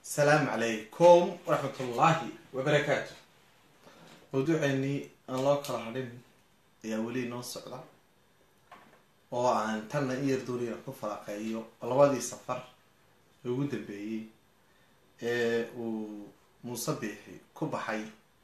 asalaamu calaykum waraxmat ullaahi wabarakaatu mawduuceennii aan loo kala hadhin ayaa weli inoo socda oo aan tanna in yar doonaya ku falaqeeyo labadii safar ee ugu dambeeyey ee uu muuse biixi ku baxay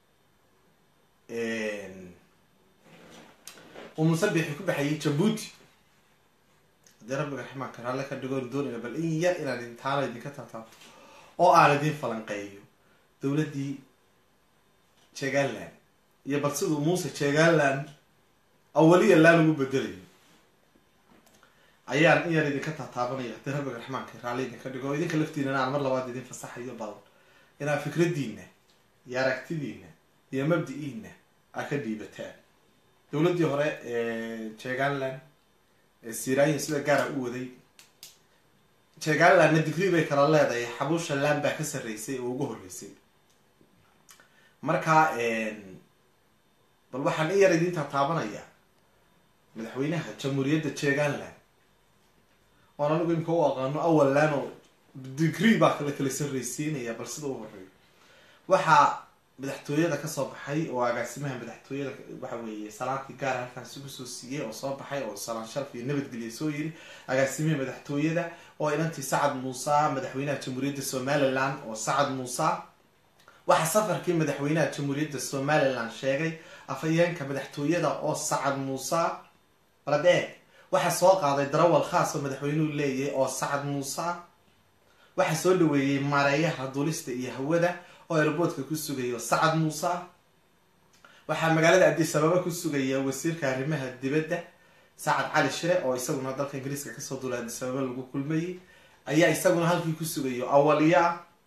uu muuse biixi ku baxayay jabuuti haddii rabbiga raxmaanka raalle ka dhigoon doonaya bal in yar inaan intaana idinka taataabto oo aan idin falanqeeyo dowladdii jeggaland iyo bal siduu muuse jeggaland awaliya laan ugu bedelayo ayaan in yar idinka taataabanaya haddii rabbiga raxmaanka raalli idinka dhigo oo idinka laftiinana aan mar labaad idin fasaxayo bal inaad fikraddiina iyo aragtidiina iyo mabdi-iina aad ka dhiibataan dowladdii hore ee jeggaland ee siraayin sida gaara u waday jeggalandna digrii bay kala leedahay xabuusha laan baa ka sarreysay oo ugu horreysay marka bal waxaan in yar idin taataabanaya madaxweynaha jamhuuriyadda jeggaland oon anigu imka u aqaano awal laan oo digrii baa kala kala sarreysiinaya bal sida u horeeyo waxaa madaxtooyada kasoo baxay oo agaasimaha madaxtooyada waxa weeye salaantii gaara halkaas ugu soo siiyey oo soo baxay oo salaan sharaf iyo nabadgelya soo yiri agaasimihii madaxtooyada oo inantii sacad muuse madaxweynaha jamhuuriyadda somaliland oo sacad muuse waxaa safarkii madaxweynaha jamhuuriyadda somaliland sheegay afhayeenka madaxtooyada oo sacad muuse baladee waxaa soo qaaday darawal khaas oo madaxweynuhu leeyahay oo sacad muuse waxaa soo dhaweeyey maareeyaha dulista iyo hawada oo airboodka ku sugayo sacad muuse waxaa magaalada addis ababa ku sugaya wasiirka arrimaha dibadda sacad cali shire oo isaguna dalka ingiriiska kasoo duulay addis ababa lagu kulmayey ayaa isaguna halkii ku sugayo awaliya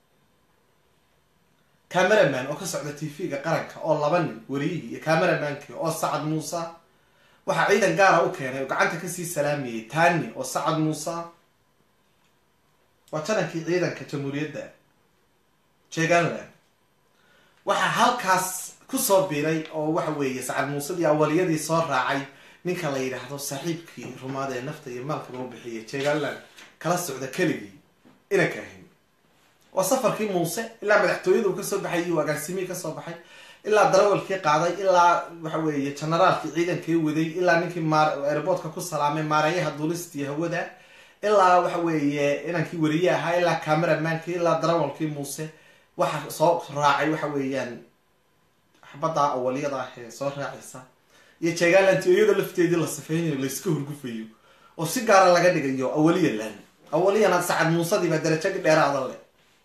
cameraman oo ka socda t v-ga qaranka oo laba nin wariyihii iyo cameramanki oo sacad muuse waxaa ciidan gaara u keenay oo gacanta kasii salaamayay tani oo sacad muuse waa janankii ciidanka jamhuuriyadda jeggaland waxaa halkaas kusoo biiray oo waxa weeye sacad muusedii awaliyadii soo raacay ninka la yidhaahdo saaxiibkii rumaad ee nafta iyo maalkaba u bixiyay jeggaland kala socda keligii inanka ahayn waa safarkii muuse ilaa madaxtooyada uu kasoo baxay iyo agaasimihii kasoo baxay ilaa darawalkii qaaday ilaa waxa weeye generaalkii ciidankii waday ilaa ninkii airboodka ku salaamay maareeyaha duulistii hawada ilaa waxa weeye inankii wariye ahaa ilaa cameramankii ilaa darawalkii muuse waxa soo raacay waxa weeyaan xabadda awaliyada ah ee soo raacaysa iyo jeggaland iyada lafteedii la safeynayo layska hurgufayo oo si gaara laga dhigayo awaliya lan awaliyana sacad muusadiiba darajo dheeraada le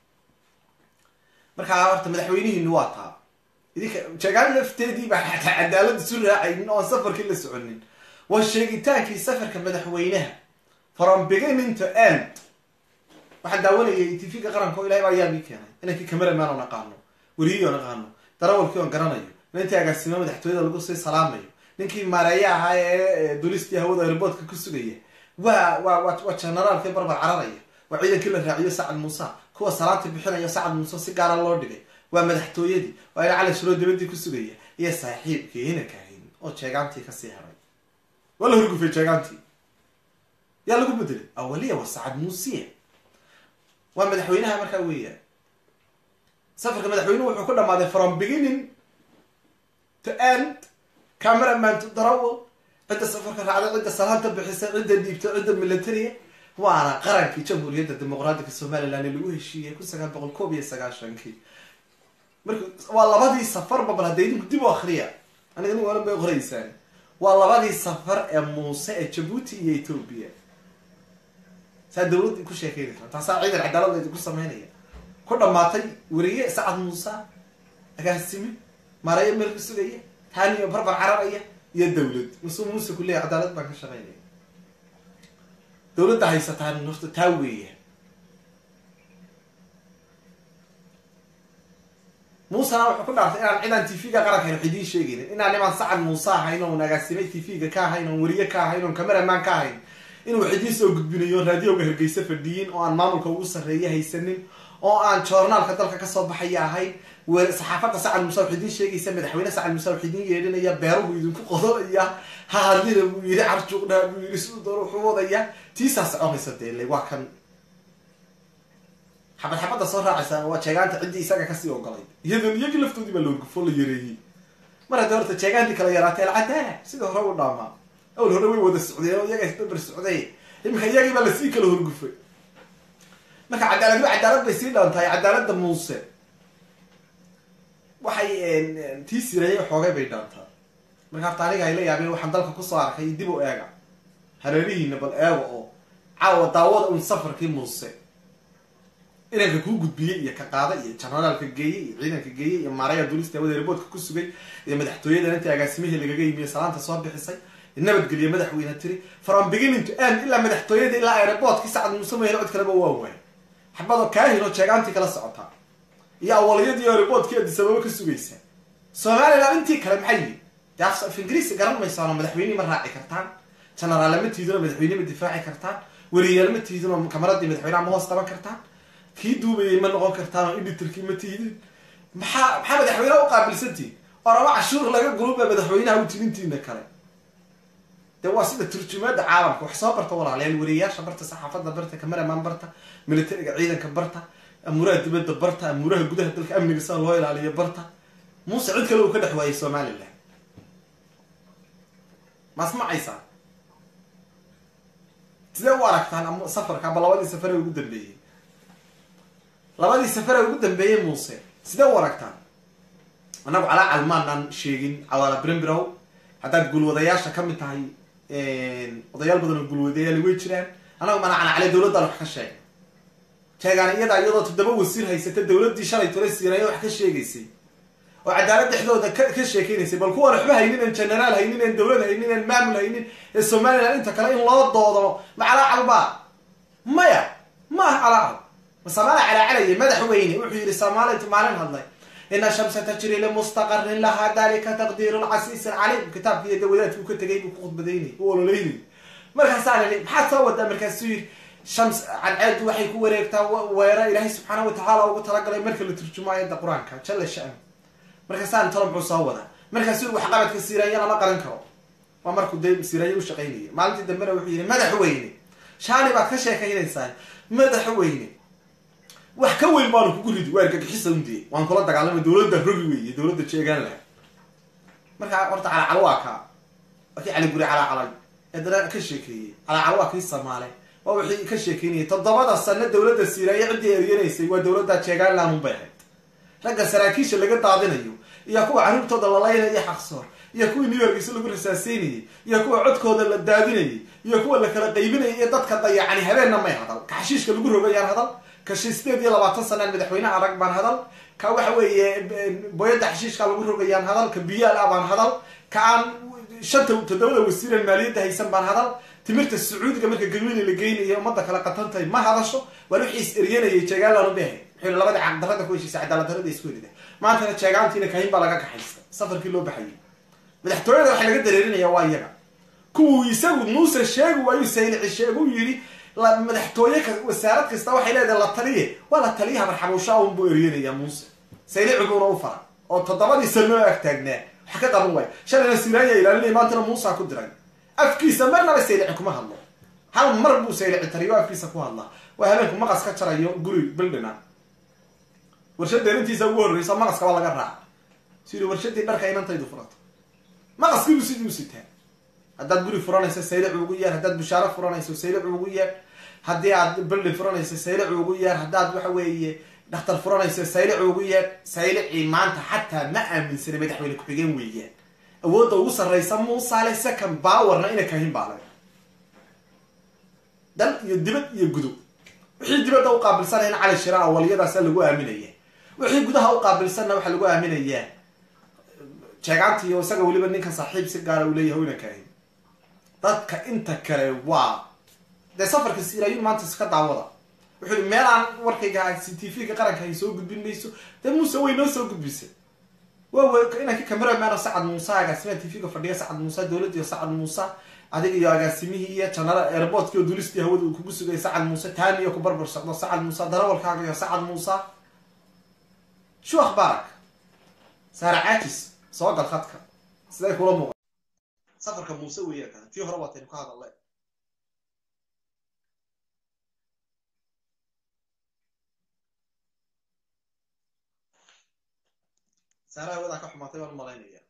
markaa horta madaxweynihiinu waa taa idinka jeggaland lafteediiba xataa cadaalad isu raacaynin oon safarkii la soconin waa sheegitaankii safarka madaxweynaha from beginning to end waxaan daawanayay t v-ga qaranka o ilahay baa ayaa ii keenay inankii cameraman oon aqaano wariyii oon aqaano darawalkii oon garanayo inantii agaasimo madaxtooyada lagu sii salaamayo ninkii maareeye ahaa ee dulistii hawada airboodka ku sugaya waa waa waa generaalkii barbar cararaya waa ciidankii la raaciyo sacad muuse kuwa salaantii bixinayo sacad muuse si gaara loo dhigay waa madaxtooyadii waa ina cali shiroo dabadii ku sugaya iyo saaxiibkii inanka ahayn oo jeegaantii kasii haray waa la horgufay jeegaantii yaa lagu bedelay awaliya waa sacad muusiya waa madaxweynaha markaa weeyaan safarka madaxweynuhu wuxuu ku dhamaaday from beginning to end cameraman to darawal cidda safarka raacday cidda salaanta bixisay cidda dhiibtay cidda militaria waana qarankii jamhuuriyadda dimuqraatiga somaliland ee lagu heshiiyey kun sagaal boqol koob iyo sagaashankii marka waa labadii safarba bal hadda idinku dib u akriya aniga nin walan bay qoraysaan waa labadii safar ee muuse ee jabuuti iyo ethoobia saa dawladda ku sheekeynaysa taasaa ciidan cadaalad idinku sameynaya ku dhamaatay wariye sacad muuse agaasime maareeyo meel ku sugaya taaniyo barbar cararaya iyo dawlad masuu muuse ku leeyahy cadaalad baan ka shaqeynaya dawladda haysataan horta taa weeya muusena wuxuu ku dhaartay inaan cidaan t v-ga qarankayn wax idiin sheegaynin inaan nimaan sacad muuse ahayn oon agaasime t v-ga ka ahayn oon wariye ka ahayn oon cameraman ka ahayn inuu wax idiin soo gudbinayo raadioga hargeysa fadhiyin oo aan maamulka ugu sarreeya haysanin oo aan joornaalka dalka kasoo baxaya ahayn saxaafadda sacad muuse wax idiin sheegaysa madaxweyne sacad muuse wax idiin yeedhinaya beeruhu idinku qodolaya ha hadlina buu yidhi carjuuqdhaa buu yidhi siduu doon wuxuu wadaya tiisaa soconaysa dee le waa kan xabad xabadda soo raacaysaa waa jeegaanta ciddii isaga kasii ogolay iyadoon iyagii laftoodii baa loorgufo la yareeyey mar haddii horta jeegaantii kala yaraatay alcadaala sida hore u dhaamaa awal hore way wada socdeen oo iyaga isbaber socday iminka iyagii baa lasii kala horgufay marka cadaalad cadaalad bay sii dhaantahay cadaaladda muuse waxay tii sireeyay xoogay bay dhaantaa marka horta aniga ay la yaabeen waxaan dalka kusoo arkay dib u eega hareerihiina bal eega oo caawa daawada un safarkii muuse inanka kuu gudbiyey iyo ka qaada iyo janaraalka geeyey iyo ciidanka geeyey iyo maaraya duulista hawada reeboodka ku sugay iyo madaxtooyadan intii agaasimihii lagaga yimiye salaanta soo bixisay nabadgeliye madaxweyne tiri from beginning to end ilaa madaxtooyada ilaa aeroboortkii sacad muuse mayhel cod kaleba waa waay xabadoo kaahin oo jeegaantii kala socotaa iyo awaliyadii aeroboortkii adisababa ka sugaysa somalilan intii kale maxay yihin dee af ingiriisi garan maysaano madaxweynihii ma raaci kartaan janaraal ma tiidinoo madaxweyne ma difaaci kartaan weriyaal ma tiidinoo kamaradii madaxweyneha ma hoos qaban kartaan kii duubayay ma noqon kartaan oo editorkii ma tiidin maxaa maxaa madaxweyneha u qaabilsantiin oraba cashuur laga guluba madaxweynaha u tirintiina kale de waa sida turjumaada caalamka wax soo barta walaalayaal wariyayaasha barta saxaafadda barta cameraman barta militariga ciidanka barta amuuraha dibadda barta amuuraha gudaha dalka amniga sida loo ilaaliyo barta muuse cid kale uu ka dhex waayay somalilan maasmacaysaa sidee u aragtaan safarka aba labadii safare ugu dambeeyey labadii safare ugu dambeeyey muuse sidee u aragtaan annagu calaa calmaanaan sheegin cawaala brimbirow haddaad guulwadayaasha ka mid tahay odayaal badan oo guulwadayaali way jiraan annagu mana canacale dawladdan wax ka sheegay sheegaan iyadaa iyadoo toddoba wasiir haysata dawladdii shalay tole siiraya wax ka sheegaysay oo cadaalad dhexdooda ka sheekeynaysay bal kuwan waxba haynin en generaal haynin en dawlad haynin en maamul haynin ee somalilan inta kale in loo doodo ma calaacalba maya ma aha calaacal ma samaala calaacalaya madaxweyne wuxuu yihi soomaalitu maalin hadlay ina shamsa tajri limustaqarin lahaa dalika taqdiiru lcasiis alcaliim kitaabki iyo dawadaadkuu ka tegay buu ku khudbadaynay u ololeynay markaasaa lii maxaad soo wadaa markaasuu yiri shams cadceedu waxay ku wareegtaa weera ilaahay subxaana watacaala ugu talagalay marka la turjumo ayadda qur-aanka jalla shan markaasaan talo muxuu soo wadaa markaasuu waxqabadka siiraanya lama qaran karo waa markuu de siiraanya u shaqaynaya maalintii dambena wuxuu yihi madaxweyne shaani baad ka sheekaynaysaa madaxweyne wax ka weyn baanu kugu ridi waa argagixisa undee waan kula dagaalamay dawladda rogi weeye dawladda jeegaan laha markaa horta calacalo waa kaa waa kii caliguri calacalay eedana ka sheekeeyey calacalo waa kii samaale waa wixii ka sheekeynayay toddobada sano dawladda siiraaya ciddii eryanaysay waa dawladda jeegaanland unbay ahayd ragga saraakiisha laga daadinayo iyo kuwa carruurtooda la laynaya xaqsoor iyo kuwii new yorkiisa lagu rasaaseynayay iyo kuwa codkooda la daadinayay iyo kuwa la kala qaybinayay iyo dadka dayacani habeenna may hadal ka xashiishka lagu rogayaan hadal ka sideed iyo labaatan sanaan madaxweyneha arag baan hadal ka waxa weeye boyadda xashiishka lagu rogayaan hadal ka biyaal ah baan hadal ka aan shanta toddobada wasiiran maaliyadda haysan baan hadal timirta sacuudiga marka galweyne la geynayo ummadda kale qatantahay ma hadasho waa wixii is eryanayay jeegaanlan ubahay wuxuu labada caqdarada ku heshiisa cadaaladdarada isku helida maantana jeegaantiina kahin baa laga kaxaysta safarkii loo baxayay madaxtooyada waxa laga dareerinaya waa iyaga kuwuu isagu muuse sheegi waayu saylici sheegu yidhi madaxtooye wasaarad kasta waxay leedahay la taliye waa la taliyaha marxabuusha un buu eryanaya muuse sayliciguuna u fara oo toddobadii sanoo ag taagnaa wax ka qaban waay shalayna siraanya ilaalinaya maantana muusa ku diray afkiisa marnaba saylici kuma hadlo hal mar buu saylici tariyo afkiisa ku hadlaa waa habeenku maqas ka jarayo guri bildhina warshadeen intiisa ugu horreysa maqaska waa laga raaca sidii warshadii dharka inantaydu furato maqaskiibuu sidii u sitaa haddaad guri furanayso saylicu ugu yeer haddaad bushaaro furanayso saylicu ugu yeer haddii aad bildin furanayso saylicu ugu yeer haddaad waxa weeye dhakhtar furanayso saylicu ugu yeer saylicii maanta xataa ma aaminsanay madaxweyne ku-xigeen weeyaan awoodda ugu sarraysa muusaale second bowerna ina kahin baale dal iyo dibad iyo gudub wixii dibadda u qaabilsanayna cali shira awaliyadaasa lagu aaminaya wixii gudaha u qaabilsanna waxaa lagu aaminayaa jeegaantiiyo isaga weliba ninkan saaxiib si gaara uu leeyahay ina kahin dadka inta kale waa dee safarka siraayun maanta iska daawada wuxuu meel aan warkayga c t v-ga qaranka ay soo gudbin mayso dee muuse way noo soo gudbisay waa inanka cameraman sacad muuse agaasimiha t v-ga fadhiya sacad muuse dowladdiiyo sacad muuse adiga iyo agaasimihii iyo janara airportki oo dulistii hawada uu kugu sugaya sacad muuse taaniyo ku barbar socdo sacad muuse darawalkaaga iyo sacad muuse shu akhbaarak saara caajis soo gal khadka siday kula muuqa safarka muuse weeyaan kana tii hore waataynu ka hadalay saara hawadaa ka xumaatay baan umalaynaya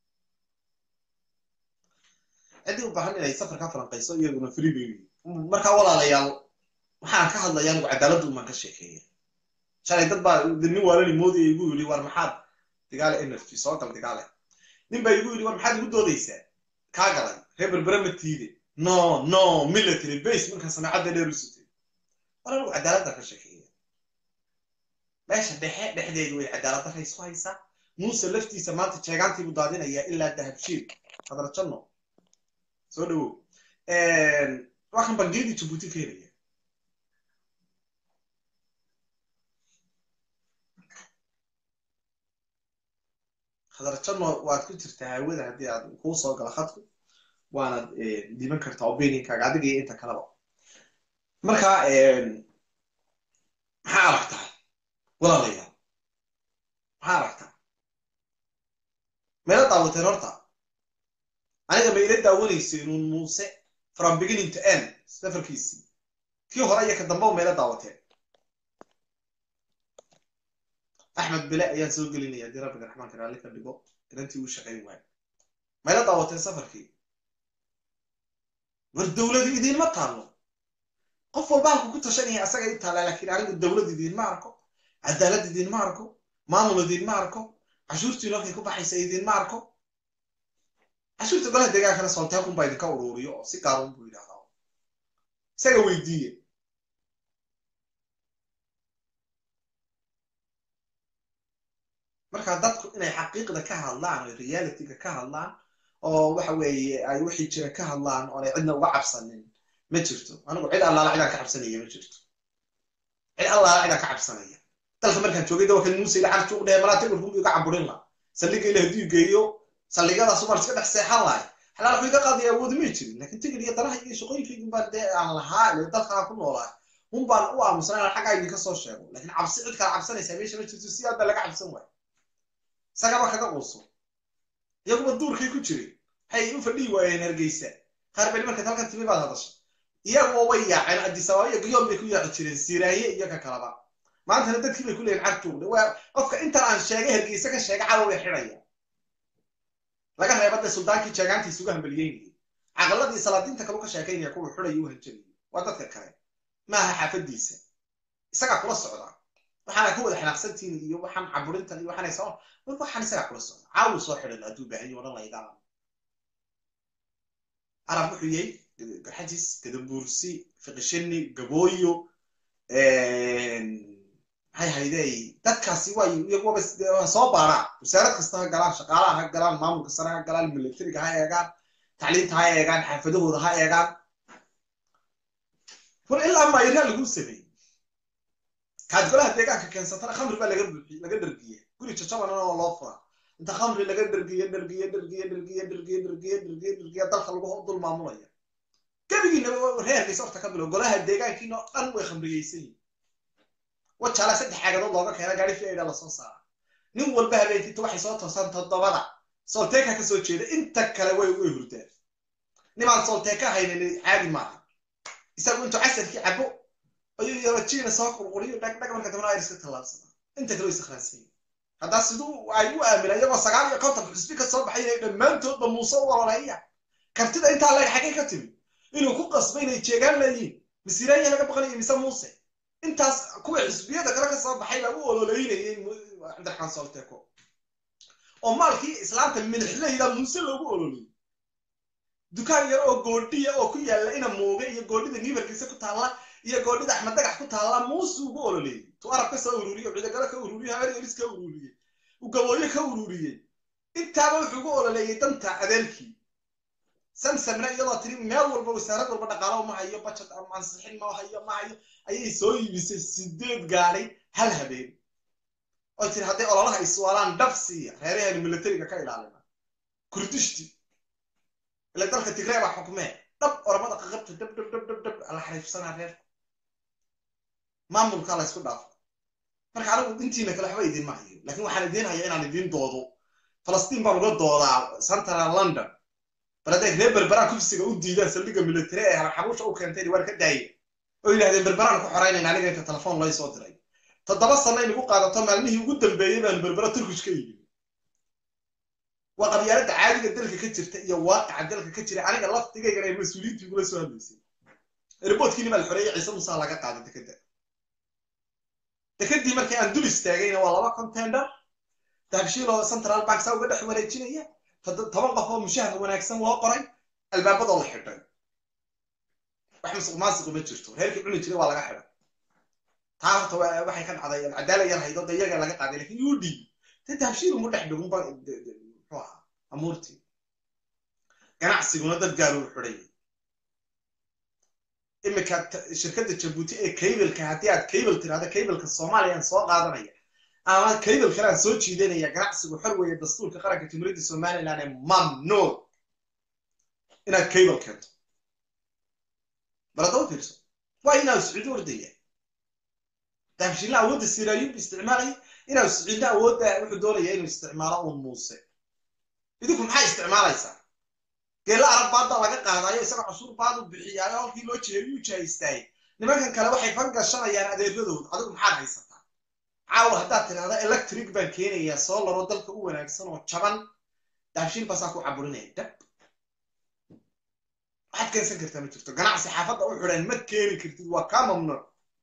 ciddii u baahan inay safar ka falanqayso iyaguna free bay markaa walaalayaal waxaan ka hadlaya anigu cadaaladda umaan ka sheekeeya shalay dad baa nin waalani moodaya igu yidhi war maxaad digaale energy soo gal digaale nin baa igu yidhi war maxaad igu doodaysaa kaa galay reer berbere ma tiide no no military base markaan samaacadda dheer u sutay war anigu cadaaladda ka sheekeeya meesha dhexe dhexdeedu way cadaaladda ka isku haysaa muuse laftiisa maanta jeegaantiibuu daadinayaa ilaa dahabshiil hadarjanno soo dhawow waxaan bangiyadii jabuuti ka helaya hadarjanno waad ku jirtaa hawada haddii aad kuu soo galo khadku waanaad dhiban kartaa opinionkaaga adiga iyo inta kaleba marka maxaa aragtaa walaalayaal maxaa aragtaa meela daawateen horta aniga ma ila daawanaysa inuun muuse from beginning to end safarkiisii kii hore iyo ka dambeba mayla daawateen axmed bile ayaan soo gelinaya haddii rabbiga raxmaanka raalli ka dhigo inantii uu shaqayn waayo mayla daawateen safarkii war dowladu idiinma taallo qof walba halku ku tashanaya asaga i taallaa laakiin anigu dowlad idiinma arko cadaalad idiinma arko maamul idiinma arko cashuurtiinu halkay ku baxaysa idiinma arko cashuurta golaha deegaankana soolteekun baa idinka uruuriyo oo si gaarun buu yidhahdaa isaga weydiiye marka dadku inay xaqiiqda ka hadlaan oo realityga ka hadlaan oo waxa weeye ay wixii jira ka hadlaan oonay cidna uga cabsanin ma jirto anigu cid allaala cidaan ka cabsanaya ma jirto cid allaala cidaan ka cabsanaya dalka markaan joogay dawakan muuse ila carjuuq dhehe malaa timirku iga caburin la saldhiga ila hadduu geeyo saldhigadaas umar iska dhex seexan lahay xalaal waxu iga qaadaya awoodi may jirin laakiin tigir iyo danaha iyo shaqooyinkaygun baan dee aan lahaa ile dalkaan ku noolaa un baan u aamusnay inaan xaggaa idinka soo sheego laakiin cabsi cid kala cabsanaysaa meesha ma jirto si aad baa laga cabsan waayo isagaba kaga quuso iyaguba duurkay ku jiray waxay u fadhihi waayeen hargeysa qaar beli markaad halkan timi baad hadasha iyaguba way yaaceen adisababa iyo gayoon bay ku yaaci jireen siiraaye iyo ka kalaba maantana dadkii bay ku leeyihin carjuuqde waa qofka intan aan sheegay hargeysa ka sheega cadow bay xidhaya laga reeba dee suldaankii jeegaantiisa uga hambaliyeynayay caqaladii salaadiinta kalu ka sheekaynaya kuwa xudaya u hanjabaya waa dadka kale maaha xaafadiisa isagaa kula socdaa waxaana ka wada xanaaqsantiin iyo waxaan caburintan iyo waxaanay soo war waxaan isagaa kula socda caawu soo xidhan hadduu baahan yahay odhan layga arab wuxuu yahay garxajis gadabuursi fiqishini gabooyo maxay haydey dadkaasi way iyaguba soo baaraan wasaarad kasta ha galaan shaqaalaha ha galaan maamulka sare ha galaan militariga ha eegaan tacliinta ha eegaan xaafadahooda ha eegaan war ilaa mayraa lagu sameeyey kaad golaha deegaanka keensatana khamri baa laga buuxiy laga dhargiya guri jajabanana oo loo fura inta khamri laga dhargiye dhargiye dhargiye dhargiye dhargiye dhargiye dhargiye dhargiye dalka lagu dul maamulaya gebigiinaba reerkaysa horta ka bilow golaha deegaankiina oo dhan way khamriyeysan yihin wajaala saddex caagadood looga keena gaari fiida lasoo saara nin walba habeenkiinta waxay soo toosaan toddobada solteeka ka soo jeeda inta kale way way hurdaan nimaan solteeka haynin caadi maaha isagu intuu casarkii cabo ayuu yarajiina soo qurquriyo dhagdhag marka dambana ayr iska tallaabsadaa inta kale way sakhraansan yihin haddaa siduu ay u aamina iyagoo sagaal iyo konton xusbi ka soo baxay inay dhammaantoodba muuse u ololeeya kartida intaa leg xaggay ka timi inuu ku qasbay inay jeegaan leeyihin masiiraanya laga baqanayo mise muuse intaas kuwa xisbiyada kale ka soo baxay lagu ololeynayay cabdiraxmaan solteko oo maalkii islaamta milixleyda muuse loogu ololeyey dukaan yar oo goodhiya oo ku yaalla ina muuge iyo goodhida niibarkiisa ku taalla iyo goodhida axmed dagax ku taalla muuse ugu ololeeyey tu arab ka soo ururiyey cidagalo ka ururiyey habeer eris ka ururiyey ugabooyo ka ururiyey intaaba wuxuu ugu ololeeyey danta adeelkii samsamna iyadoo tiri meel walba wasaarad walba dhaqaalo ma hayo bajad ama ansixin ma hayo ma hayo ayay soo iibisay sideed gaadhay hal habeen oo tiri hadday ololaha iswaalaan dhab siiya reeraheenu militariga ka ilaalina kurdishti ila dalka tigree baa xukmee dhab oramada qaqabta dhab dhab dhab dhab dhab la xariifsanaa reerku maamulkaa la ysku dhaafo marka anigu intiina kale waxba idiin mahayo laakiin waxaan idiin haya inaan idiin doodo falastiin baan uga doodaa central london bal hadday reer berberaan kufsiga u diidaan saldhigga military ee xabuusha u keentay waar ka daaya oo yidhahdeen berberaan ku xoraynayna aniga inta telefoon lay soo diray toddoba sano inagu qaadato maalmihii ugu dambeeyey baan berbera turkish ka yimi waa qabyaaladda caadiga dalka ka jirta iyo waaqaca dalka ka jira aniga laftigaygana ay mas-uuliyiintii igula soo hadlaysay riboodkiini baa la xoreeyay ciise musaa laga qaaday dekeda dekedii markii aan dul istaagayna waa laba contender dahabshiiloo central bank saa uga dhex wareejinaya toban qof oo mushahar wanaagsan loo qoray albaabadoo la xidhay wax musuq maasiqu ma jirto reerkii cuni jiray waa laga xidhay taa horta waxay ka dhacday cadaala yar haydo de iyaga laga qaaday lakin uu dhiibi de dahabshiil umu dhex dhigunba muxuu ahaa amuurtii ganacsiguna dad gaaluu xidhay iminka shirkadda jabuuti ee cableka haddii aad cable tirahdo cableka soomaaliya aan soo qaadanaya ama cable kale aan soo jiidanaya ganacsigu xor weeye dastuurka qaranka jumhuuriyadda somaliland ee mamnuuc inaad cable keento baladaba fiirso waa inaad siciido ordaya dahabshiilla awoodda siraayub isticmaalaya inaad siciidna awoodda wuxuu doonaya inuu isticmaalo uun muuse idinku maxaa isticmaalaysaa geella arab baadda laga qaadayo isagoo cashuur baadu bixiyaayo halkii loo jeeyuu jahaystaayey nimankan kale waxay fan gashanayaan adeeradooda adigu maxaad haysataa caawa haddaad tidhahda electric baan keenayaa soo laro dalka u wanaagsan oo jaban daabshiil baasaa ku caburinaya dab waxaad keensan kartaa ma jirto ganacsi xaafadda u xidhan ma keeni kartid waa kaa mamnuuc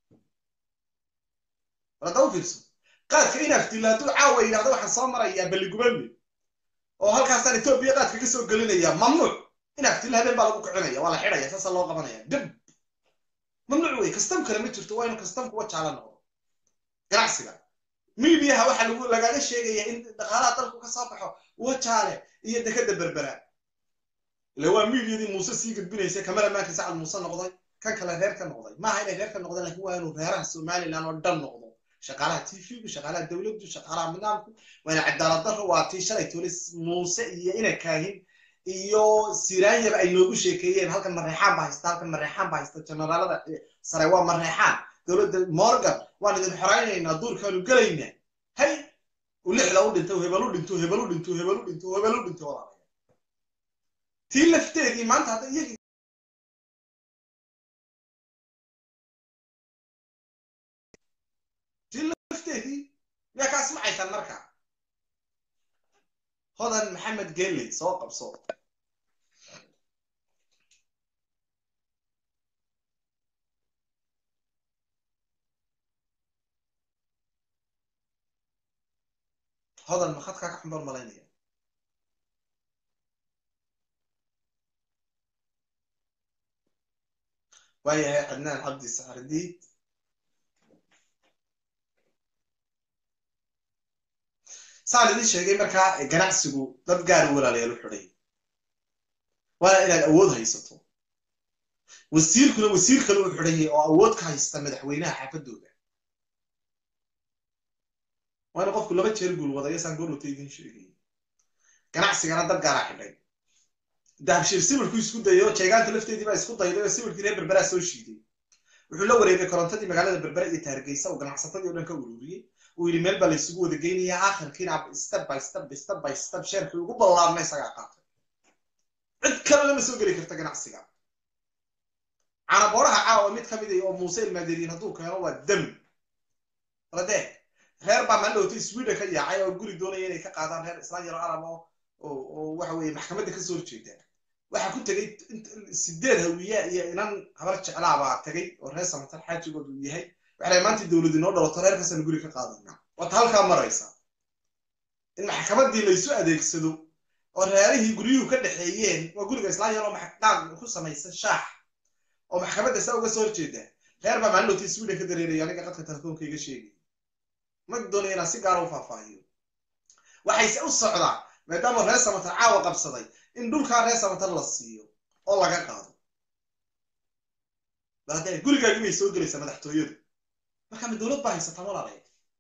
haddaba fiirso qaadka inaaftiila hadduu caawa yidhahdo waxaan soo marayaa balligubadle oo halkaasaan etoobiya qaadka ka soo gelinaya mamnuuc inaaftiila habeen baa lagu kicinaya waa la xidhaya saasa loo qabanaya dab mamnuuc wey kastam kale ma jirto waa inu kastam kuwa jaala noqdo ganacsiga midiyaha waxaa lagu lagaga sheegaya in dhaqaalaha dalku ka soo baxo wajaale iyo dekeda berbera ile waa midiyadii muuse sii gudbinaysa kamaramaanka sacad muuse noqday kan kale reer ka noqday maaha inay reer ka noqdeen lakin waa inuu reeraha somaliland oo dhan noqdo shaqaalaha t v-gu shaqaalaha dowladdu shaqaalaha nidaamku waa ina cadaalad daro waa tii shalay tole muuse iyo ina kaahin iyo siraanyaba ay noogu sheekeeyeen halkan mareexaan baa haysta halkan mareexaan baa haysta generaalada sare waa mareexaan dowladda morgan waan idin xoraynaynaa duurkaanu gelaynaa hay u lixda u dhinto hebel u dhinto hebel u dhinto hebel u dhinto hebel u dhinto walaalayaa tii lafteedii maanta hadda iyagii tii lafteedii miyaa kaa smacaysan marka hodan maxamed geley soo qabso hodan makadkaa ka xumbar malaynaya waayahay cadnaan cabdi saxardiid saan idin sheegay markaa ganacsigu dad gaara walaalayaal u xidhay waana inaad awood haysato wasiirkuna wasiir kale u xidhayay oo awood ka haysta madaxweynaha xaafadooda waa inu qofku laba jeer guul wadayo saan goorwata idin sheegay ganacsigana dad gaaraa xidhay dahabshiir sawirku isku dayo jeegaanta lafteedii baa isku dayday oo sawirkii reer berberaa soo shiiday wuxuu la wareegay korontadii magaalada berbera iyo taargeysa oo ganacsatadii o dhan ka ururiyey uu yidhi meel baa laysugu wada geynayaa aakhirkiina step by step step by step sheerkii ugu ballaarna isagaa qaatay cid kale lama soo geli karta ganacsiga canabooraha caawa mid ka mid a oo muuse ilmaaderiin hadduu keeno waa dam radee reer baa mandhowta sweden ka yaacay oo guri doonaya inay ka qaadaan reer islaan yaro arab oo oo waxa weye maxkamadda kasoo horjeeda waxaa ku tegay sideed hawiya iyo inan habar jeclaabaa tegay oo reer samatar xaajigood uu yahay waxay maanta dowlad inoo dhalato reerkaasaan guri ka qaadana waata halkaa maraysa in maxkamaddii laysu adeegsado oo reerihii guryuhu ka dhexeeyeen waa guriga islaan yaroo maxqaaq ku samaysan shaax oo maxkamadda saa uga soo horjeeda reer baa maalintootii sweden ka dareeraya aniga qadka telefoonka iga sheegay ma doonaya inaan si gaara u faahfaahiyo waxayse u socdaa maadaama reer samatar caawa qabsaday in dhulkaa reer samatar la siiyo oo laga qaado baade gurigaagi bay soo gelaysaa madaxtooyadu marka ma dowlad baa haysataa walaalay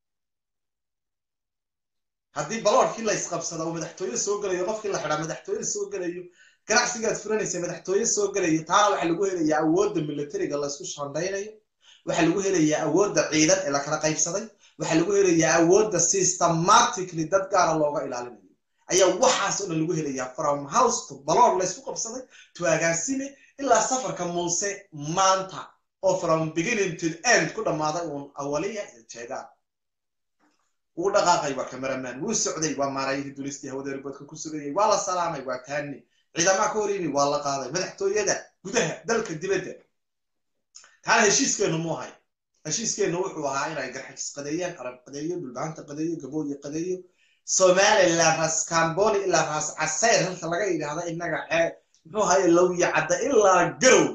haddii baloorkii laysqabsada oo madaxtooye soo gelayo qofkii la xidhaa madaxtooye soo gelayo ganacsigaad furanaysa madaxtooye soo gelayo taana waxaa lagu helayaa awoodda militariga laysku shandaynayo waxaa lagu helayaa awoodda ciidan ee lakala qaybsaday waxaa lagu helayaa awoodda systematically dad gaara looga ilaalinayo ayaa waxaas oo dhan lagu helayaa from house to baloor laysku qabsaday to agaasime ilaa safarka muuse maanta oo from beginning to end ku dhammaaday uun awaliya iyo jeegaan wuu dhaqaaqay waa cameraman wuu socday waa maarayihii dulistii hawada ribadka ku sugayay waa la salaamay waa taani ciidamaa ka hor yimi waa la qaaday madaxtooyada gudaha dalka dibadda taana heshiiskeenu mu ahay heshiiskeenu wuxuu ahaa inay garxajis qadeeyaan arab qadeeyo dhulbaanta qadeeyo gabooye qadeeyo somaliland ras camboni ilaa ras casayr halka laga yidhaahda innaga muxuu ahaye lowya cadda ilaa garow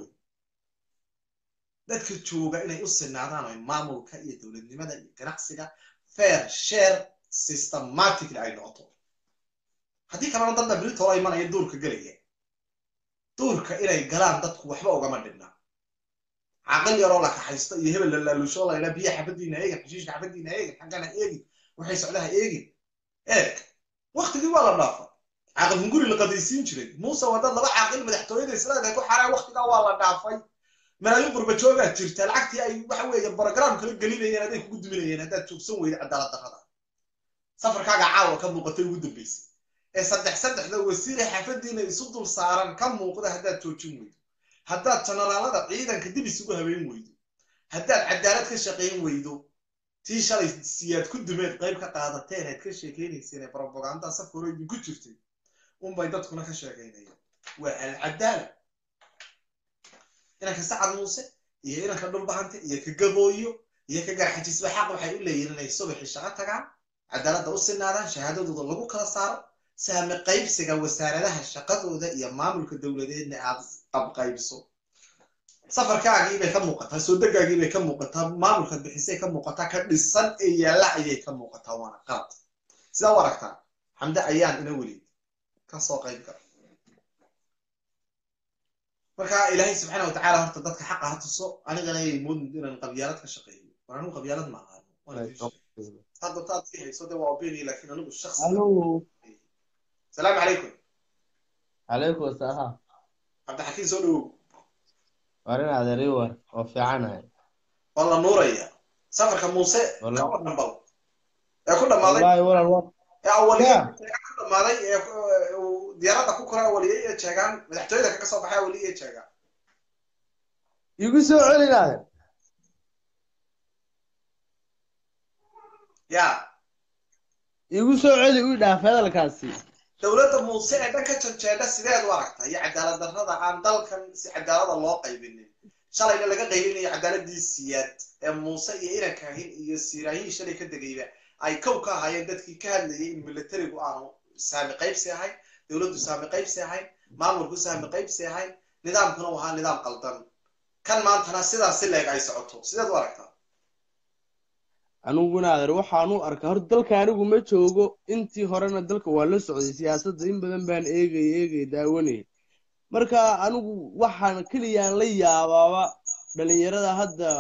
dadka jooga inay u sinaadaan oo maamulka iyo dowladnimada iyo ganacsiga fair share systematically ay noqoto haddii kalena dadna britoola imanaya duurka gelaya duurka inay galaan dadku waxba ugama dhibna caqal yaroo la kaxaysto iyo hebel lalaalusho laydhaa biya xabadiina eegin xashiishka xabadiina eegin xaggana eegin waxay socdaha eegin eeg waktigii waa la dhaafa caqal hunguri la qadaysiin jiray muuse waa dad laba caaqil madaxtooyada islaamka ku xaraa waktigaa waa la dhaafay malaayiin qurbajoogaa jirta lacagtii ay waxa weeye brogram kala gelinayeen aday kugu duminayeen haddaad joogsan weyda cadaalad darrada safarkaaga caawa ka muuqatay ugu dambaysay ee saddex saddexda wasiire xaafadiina isu dul saaran ka muuqda haddaad joojin weydo haddaad jenaraalada ciidanka dib isugu habeyn weydo haddaad cadaalad ka shaqayn weydo tii shalay siyaad ku dumeed qayb ka qaadateen aad ka sheekaynayseen ee brobaganda safka hore idinku jirtay unbay dadkuna ka sheekaynayaan waa alcadaala inanka sacad muuse iyo inanka dhulbahante iyo ka gabooyo iyo ka garxajisba xaq waxay u leeyihin inay subaxii shaqo tagaan cadaaladda u sinaadaan shahaadadooda lagu kala saaro saame qaybsiga wasaaradaha shaqadooda iyo maamulka dowladeedna aad qabqaybso safarkaagii bay ka muuqataa soo degaagii bay ka muuqataa maamulka bixisay ka muuqataa ka dhisan ee yaalla ayay ka muuqataa waana qalad sidaa u aragtaa xamde ayaan ina welid ka soo qayb gala marka ilaahay subxaana watacaala horta dadka xaqa ha tuso anigana yay moodin inaan qabyaalad ka shaqeeyo war anigu qabyaalad ma aqaano hadda taad ii hayso de waa opinion laakiin anigu shakhsi salaamu calaykum calaykum asalaam cabdixakiin soo dhawow war in adeeri war oo fiicanahay waa la nuuraya safarka muuse Wallahi. kama dhambal ee ku dhammaaday wallaahi walal wa ee awaliyey Yeah. ku dhammaaday ee ku- uu diyaaradda ku koray awaliyey ee jeegaan madaxtooyada kaga soo baxay awaliyey ee jeegaan igu soo celinaade ya igu soo celi u dhaaf hadalkaasi dowladda muuse ee dhanka janjeedha sideed u aragta iyo cadaalad darrada aan dalkan si cadaalada loo qaybinin shalayna laga qaybinayo cadaaladii siyaad ee muuse iyo inankahin iyo siiraahihii shalay ka degayba ay kow ka ahaayeen dadkii ka hadlayay in militarigu aanu saami qaybsi ahayn dowladdu saami qaybsi ahayn maamulku saami qaybsi ahayn nidaamkuna uu ahaa nidaam qaldan kan maantana sidaas si leeg ay socoto sideed u aragtaa aniguna adeer waxaan u arkaa horta dalka anigu ma joogo intii horena dalka waa la socday siyaasadda in badan baan eegay eegay daawanayay marka anigu waxaan keliyaan la yaabaaba dhalinyarada hadda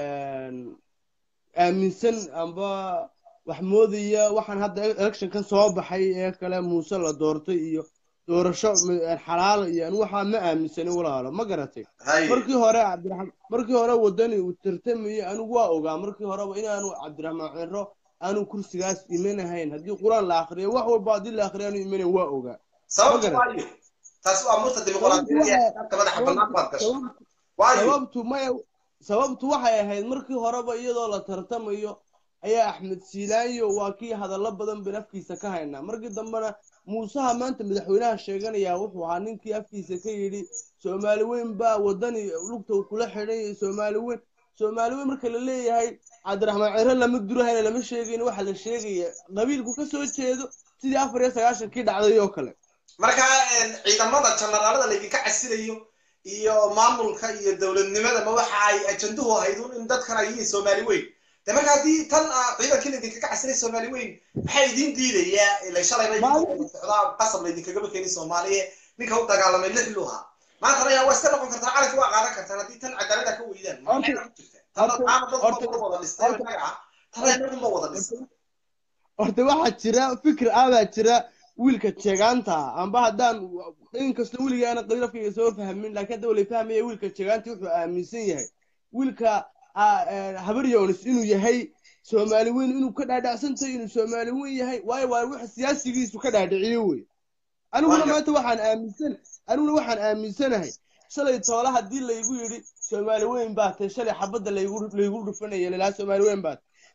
aaminsan amba wax moodaya waxaan hadda electionkan soo baxay ee kale muuse la doortay iyo doorasho xalaal iyo anigu waxaa ma aaminsanin walaalo ma garatay hay markii hore cabdiraxmaan markii hore wadani uu tartamayay anigu waa ogaa markii horeba inaanu cabdiraxmaan ciro aanu kursigaas imanahayn haddii qur-aan la akriyo wax walba haddii la akriyo aanu imanayn waa ogaa sababtu ma waayo taas waa murta dimuqraadiyadda ee dadka madaxa bannaan baad gashay waayo sababtu maya sababtu waxay ahayd markii horeba iyadoo la tartamayo ayaa axmed siilaayo waa kii hadallo badan ban afkiisa ka haynaa markii dambena muusaha maanta madaxweynaha sheeganayaa wuxuu ahaa ninkii afkiisa ka yidhi soomaali weyn baa wadani lugta uu kula xidhan soomaali weyn soomaali weyn marka la leeyahay cabdiraxmaan ciro lama durahayna lama sheegayn waxa la sheegaya qabiilku ka soo jeedo sidii afar iyo sagaashankii dhacday oo kale marka ciidamada janaraalada laydinka casilayo iyo maamulka iyo dowladnimada ma waxa ay ajanduhu ahayd un in dadkan ay yihiin soomaali weyn de marka haddii tan ah ciidankii laydinkaga casilay soomaali weyn maxaa idin diidayaa ila shalayba idinka socdaa qasab laydinkagaba keenin soomaaliya ninka u dagaalamay lix luha maantana yaa waa iska noqon kartaa calanki waa qaadan kartaan haddii tan cadaalada ka weydaan maxay ku jirta tana taana dad ba wada dhistay inaga ah tana inagunba wada dhistay horta waxaa jira fikir ah baa jira wiilka jeegaanta amba haddaan inkasta weliga aana qabiilafkayga soo fahmin laakiin hadda wala fahmaya wiilka jeegaanta wuxuu aaminsan yahay wiilka habar yonis inuu yahay soomaali weyn inuu ka dhaadhacsantahay inuu soomaali weyn yahay waayo waa wax siyaasigiisu ka dhaadhiciyo wey aniguna maanta waxaan aaminsan aniguna waxaan aaminsanahay shalay toole haddii laygu yidhi soomaali weyn baa tahay shalay xabadda laygu laygu dhufanaya lalaa soomaali weyn baa tahay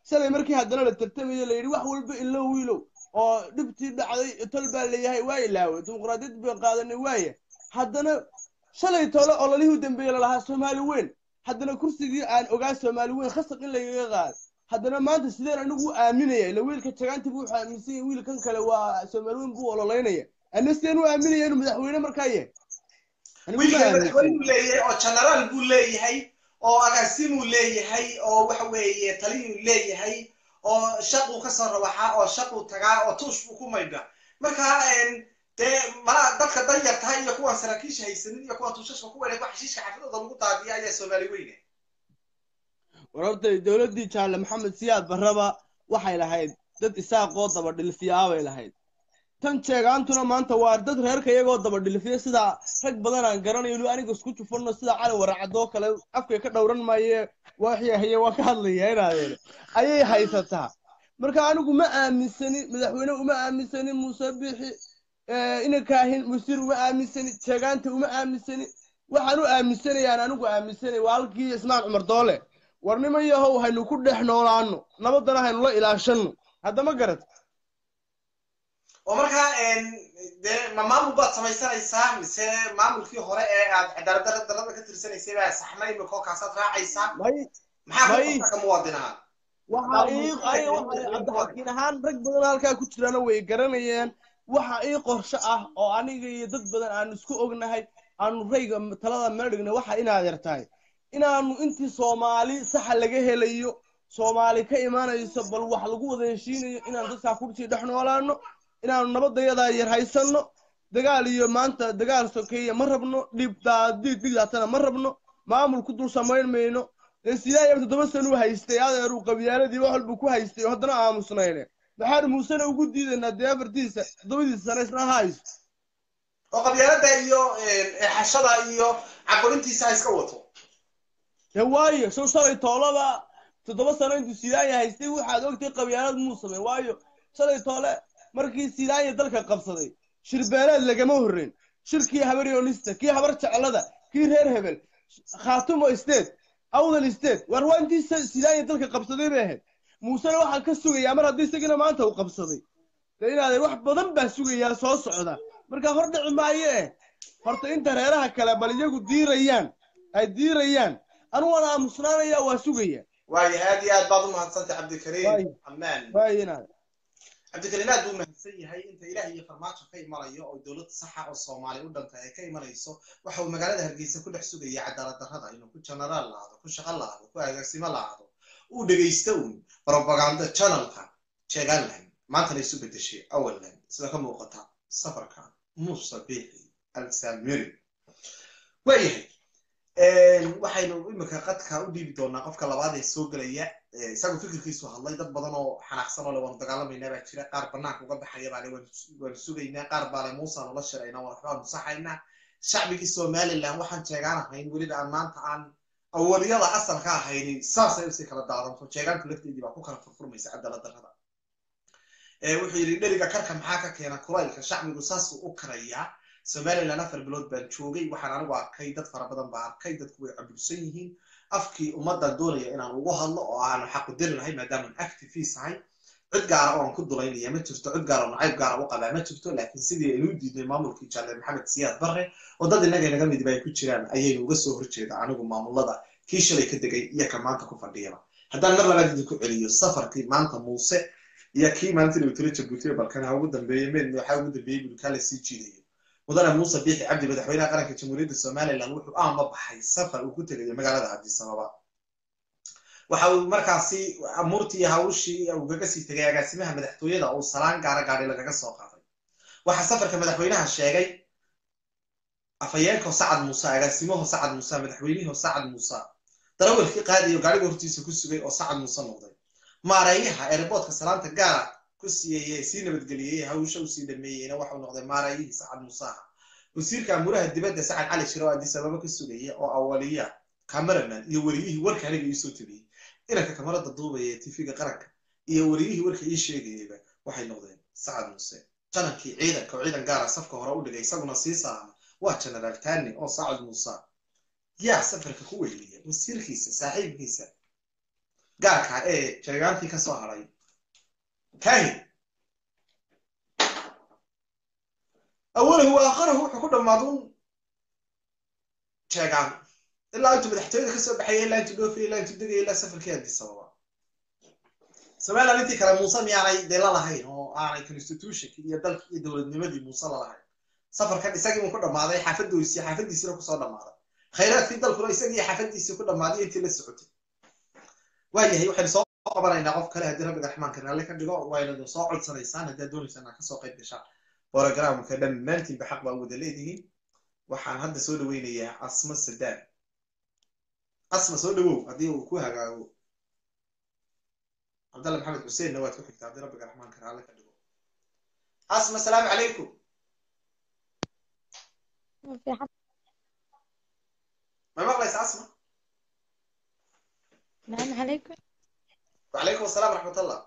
shalay markii haddana la tartamayo la yidhi wax walba ilow wiilow oo dhibtii dhacday tol baa leeyahay waa ilaaway dimuqraadiyad bay qaadanay waaya haddana shalay tole ololihii u dambeeye lalahaa soomaali weyn haddana kursigii aan ogaa soomaali weyn khasab in lagaga qaado haddana maanta sideen anigu u aaminaya ila wiilka jagaanti buu wuxuu aaminsan yahay wiilkan kale waa soomaali weyn buu ololeynaya ana sideen u aaminaya inuu madaxweyne markaa yahay Anigu ma wiilka aaminsan. madaxweyne buu leeyahay oo genaraal buu leeyahay oo agaasimuu leeyahay oo waxa weeye taliyuu leeyahay oo shaquu kasoo rawaxaa oo shaquu tagaa oo tuush buu ku maydha marka een, dee malaa dadka danyar tahay iyo kuwan saraakiisha haysanin iyo kuwan tuushashka ku weynay kuwa xashiishka xaafadooda lagu daadiya ayaa soomaali weyne warartay dowladdii jaalle maxamed siyaad barraba waxay lahayd dad isaaqoo daba dhilfiyaabay lahayd tan jeegaantuna maanta waa dad reerka iyagoo daba dhilfiya sida rag badan aan garanayo inuu aniga isku jufanno sida cali waracadoo kale afkay ka dhowran maaye waxyahaye waa ka hadlaya inaadeene ayay haysataa marka anigu ma aaminsani madaxweyne uma aaminsani muuse bixi ina kaahin wasiir uma aaminsani jeegaanta uma aaminsani waxaan u aaminsanayaan anigu aaminsanay waa halkii ismaan cumar doole war niman yahow haynu ku dhex noolaano nabadana haynula ilaashanno haddama garat oo markaa een, dee ma maamul baad samaysanaysaa mise maamulkii hore ee aad cadaalad darra- darrada ka tirsanaysay baa saxmay imika oo kaasaad raacaysaa may maxaa May. ku ka muwaadin ahaan waxa ii aniga waxa cabdixakiin ahaan rag badan halkaa ku jirana way garanayeen waxa ii qorshe ah oo aniga iyo dad badan aanu isku ognahay aanu rayga talada meel dhignay waxa inaad yartahay inaanu intii soomaali saxa laga helayo soomaali ka imaanayso bal wax lagu wada heshiinayo inaanu dadkaa kursi dhex noolaano inaanu nabadayadaa yar haysanno dagaal iyo maanta dagaal sokeeye ma rabno dhibdaadiid dhigdaatana ma rabno maamul ku dul samayn mayno dee sidaa iyo toddoba sano u haystay adeeruu qabyaaladii wax walbuu ku haystay oo haddana aamusnayne maxaanu muusena ugu diidaynaa dee afartiisa toddobadiisa sano isna ha haysto oo qabyaalada iyo een, eexashada iyo caburintiisa ha iska wato dee waayo show shalay toolaba toddoba sano intuu sidaanya haystay waxaad ogtay qabyaalad muu samay waayo shalay toole markii sidaanya dalka qabsaday shirbeeleed lagama horreyn shirkii habaryonista kii habar jeclada kii reer hebel khaatumo state awdal state war waa intii sa- sidaanya dalka qabsaday bay ahayd muusena waxaa ka sugayaa mar haddii isagina maanta uu qabsaday dee inaadeen wax badan baa sugayaa soo socda marka hor dhici maayo eh horta inta reeraha kale bal iyagu diirayaan ay diirayaan anu waan aamusnaanaya waa sugaya waayo aad iyo aad baad u mahadsantay cabdikariim Waayo. amaan waayo inaad cabdikariim aad buu mahadsan yahay inta ilaah iyo farmaajo ka imanayo oo dowlad saxa oo soomaali u dhantay ay ka imanayso waxa uu magaalada hargeysa ku dhex sugaya cadaalad darrada inuu ku genaraal lahaado ku shaqo lahaado ku agaasimo lahaado uu dhegaysto uun propaganda channelka jeegaanland maantana isu bedeshay awalland sida ka muuqata safarka muuse biixi alsamiri waayahay waxaynu imika qadka u dhiibi doonaa qofka labaad ee soo gelaya Eh, isagu fikirkiisu hadlay dad badan oo xanaaqsan oo le waanu dagaalamaynaa baa jira qaar banaanka uga baxaya baa le waanu waanu sugaynaa qaar baa le muusaanu la shiraynaa waan waxbaan musaxaynaa shacbigii somaliland waxaan jeegaan ahayn weliba aan maanta aan awaliyada asalka ahaynin saasay usii kala daadanto jeegaanku lafteedii baa ku kala furfurmaysa cadaalad darrada Eh, wuxuu yidhi dheriga karka maxaa ka keena kulaylka shacbigu saasuu u karayaa somaliland afar bilood baan joogay waxaan anigu arkay dad fara badan baa arkay dadku way cabulsan yihiin afkii ummaddan doonaya inaan ugu hadlo oo aanu xaqu diri lahay maadaamaan activiis ahay cid gaara oo aan ku dulaynaya ma jirto cid gaara oo nacayb gaara u qabaa ma jirto laakiin sidii aynu u diidnay maamulkii jaale maxamed siyaad barre oo dad innaga inaga midib ay ku jiraan ayaynu uga soo horjeeda anigu maamulada kii shalay ka degay iyo ka maanta ku fadhiyaba haddaan mar labaad idinku celiyo safarkii maanta muuse iyo kii maanta inuu tiro jabuutiya balkan ha ugu dambeeyey meedna waxaa ugu dambeeyey buu kaa la sii jiidayo mudane muuse biixi cabdi madaxweynaha qaranka jamhuuriyadda somaliland wuxuu aama baxay safar uu ku tegayo magaalada addis ababa waxa uu markaasi amuurtii iyo hawshii ugaga sii tegay agaasimaha madaxtooyada uu salaan gaara gaadhi lagaga soo qaaday waxaa safarka madaxweynaha sheegay afhayeenko sacad muuse agaasimaho sacad muuse madaxweyniho sacad muuse darawalkii qaadiyo gaadhiga hortiisa ku sugay oo sacad muuse noqday maareeyaha ereeboodka salaanta gaara ku siiyey sii nabadgeliyey hawsha uu sii dhameeyeyna waxau noqday maareeyihii sacad musaha wasiirka amuraha dibadda sacad cali shiro oo addis ababa ka sugaya oo awaliya cameraman iyo wariyihii warka aniga iisoo tabiyey inanka kamarada duubaya ee tv-ga qaranka iyo wariyihii warka ii sheegayeyba waxay noqdeen sacad muuse janankii ciidanka oo ciidan gaara safka hore u dhigay isaguna sii salaama waa genaraal tani oo sacad muuse yaa safarka ku weyliya wasiirkiisa saaxiibkiisa gaarka ee jeegaantii ka soo hadhay kahin awalahu wa aakharahu wuxuu ku dhammaaduun jeegaan ilaa intuu madaxtooyada ka soo baxaya ilaa intuu dhoofaya ilaa intuu degaya ilaa safarkii addis ababa somaliland intii kale muuse miyaanay dee lalahayn oo aanay constitutionki iyo dalki iyo dowladnimadii muuse lalahayn safarkan isagii uu ku dhammaaday xaafaddiisi xaafaddiisina kusoo dhammaaday khayraadkii dalkuna isagii xaafaddiisii ku dhammaaday intii la socotay waayahay waxaynu soo qabanaynaa qof kale haddii rabbiga raxmaanka raalle ka dhigo waynadu soo codsanaysaan haddaad doonaysaan aad kasoo qayb gashaan borogramka dhammaantiinba xaq baa wada leedihiin waxaan hadda soo dhaweynayaa asma sadaan asma soo dhawow haddii uu ku hagaago cabdalla maxamed xuseenna waad ku xigtaa haddii rabbiga raxmaanka raalle ka dhigo asma asalaamu calaykum ma maqlaysa asma السلام عليكم وعليكم السلام ورحمة الله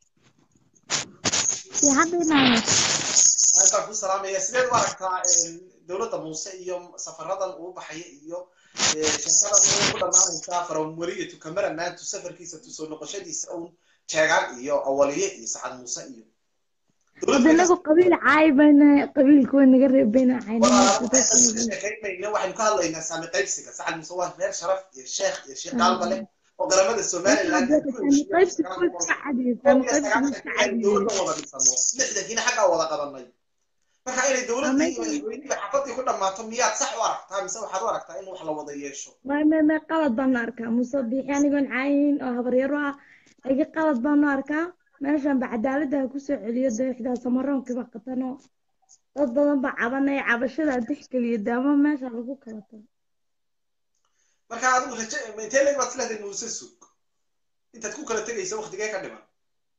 في حد هنا halkaan ku salaamaya sideed u aragtaa dowladda muuse iyo safaradan uu baxaya iyo sheekadan uu ku dhammaanaysaa faramweliyatu cameramantu safarkiisa tusoo noqoshadiisa uun jeegaan iyo awaliye iyo sacad muuse iyo wadanagu qabiil caaybana qabiilka way naga reebeyna sheekaynayna waxaynu ka hadlaynaa saami qaybsiga sacad muuse waa reer sharaf iyo sheekh iyo sheekh qaalba leh oo garamada somaliland dowladda wada dhisano lixdankiina xaggaa wada qabanay marka inay dowladdii iyo madaxweynihii xafadii ku dhammaato miyaad sax u aragtaa mise waxaad u aragtaa in wax la wada yeesho mame qalad baan u arkaa muuse biixi anigoon caayin oo habaryaro ah iga qalad baan u arkaa meeshan ba cadaaladda ha kusoo celiyo deexdaa samaroonkiiba qatano dad badan ba cabanaya cabashada dexgeliyo daamo meesha lagu kala tago marka adigu raje intee leeg baad isleedahay muuse sug intaad ku kala tegaysa waktigee ka dhiman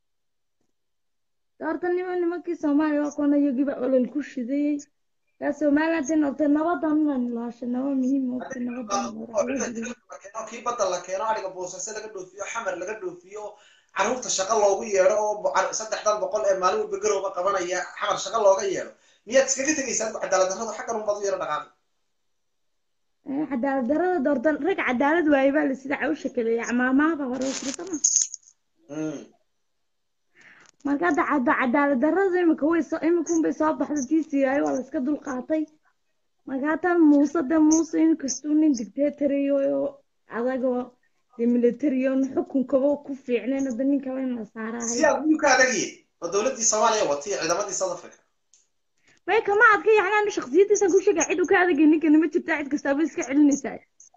horta nima nimankii soomaaliya waa kuwana iyagiiba olol ku shidayey yaa somaliland in ortay nabadan inaan ilaasho naba muhiim ortay nabadan kii badda la keeno ariga boosase laga dhoofiyo xamar laga dhoofiyo carruurta shaqo loogu yeedho oo saddexdan boqol ee maalin walba garowga qabanaya xamar shaqo looga yeedho miyaad iskaga tegaysaa adigu cadaalad darradu xaggan unbaad u yaro dhaqaaqi cadaalad darrada doortan rag cadaalad waaye baa la sida cawsha kaleeya maamaaba hore firsama marka hadda cadda cadaalad darrada imika way soo imikun bay soo baxda tiisiyaay waa la iska dul qaatay marka haatan muuse de muuse inkastuu nin dictatariyo oo adagoo de militariyon xukunkaba ku fiicnayn hadda nin kale in la saaraahay siyaad miyuu ka adagiye oo dowladdii soomaaliya watay ciidamadii south africa may kama adka yacnaan shaksiyadiisan ku sheega cid u ka adagay ninkana ma jirtaa cid kastaaba iska celinaysaa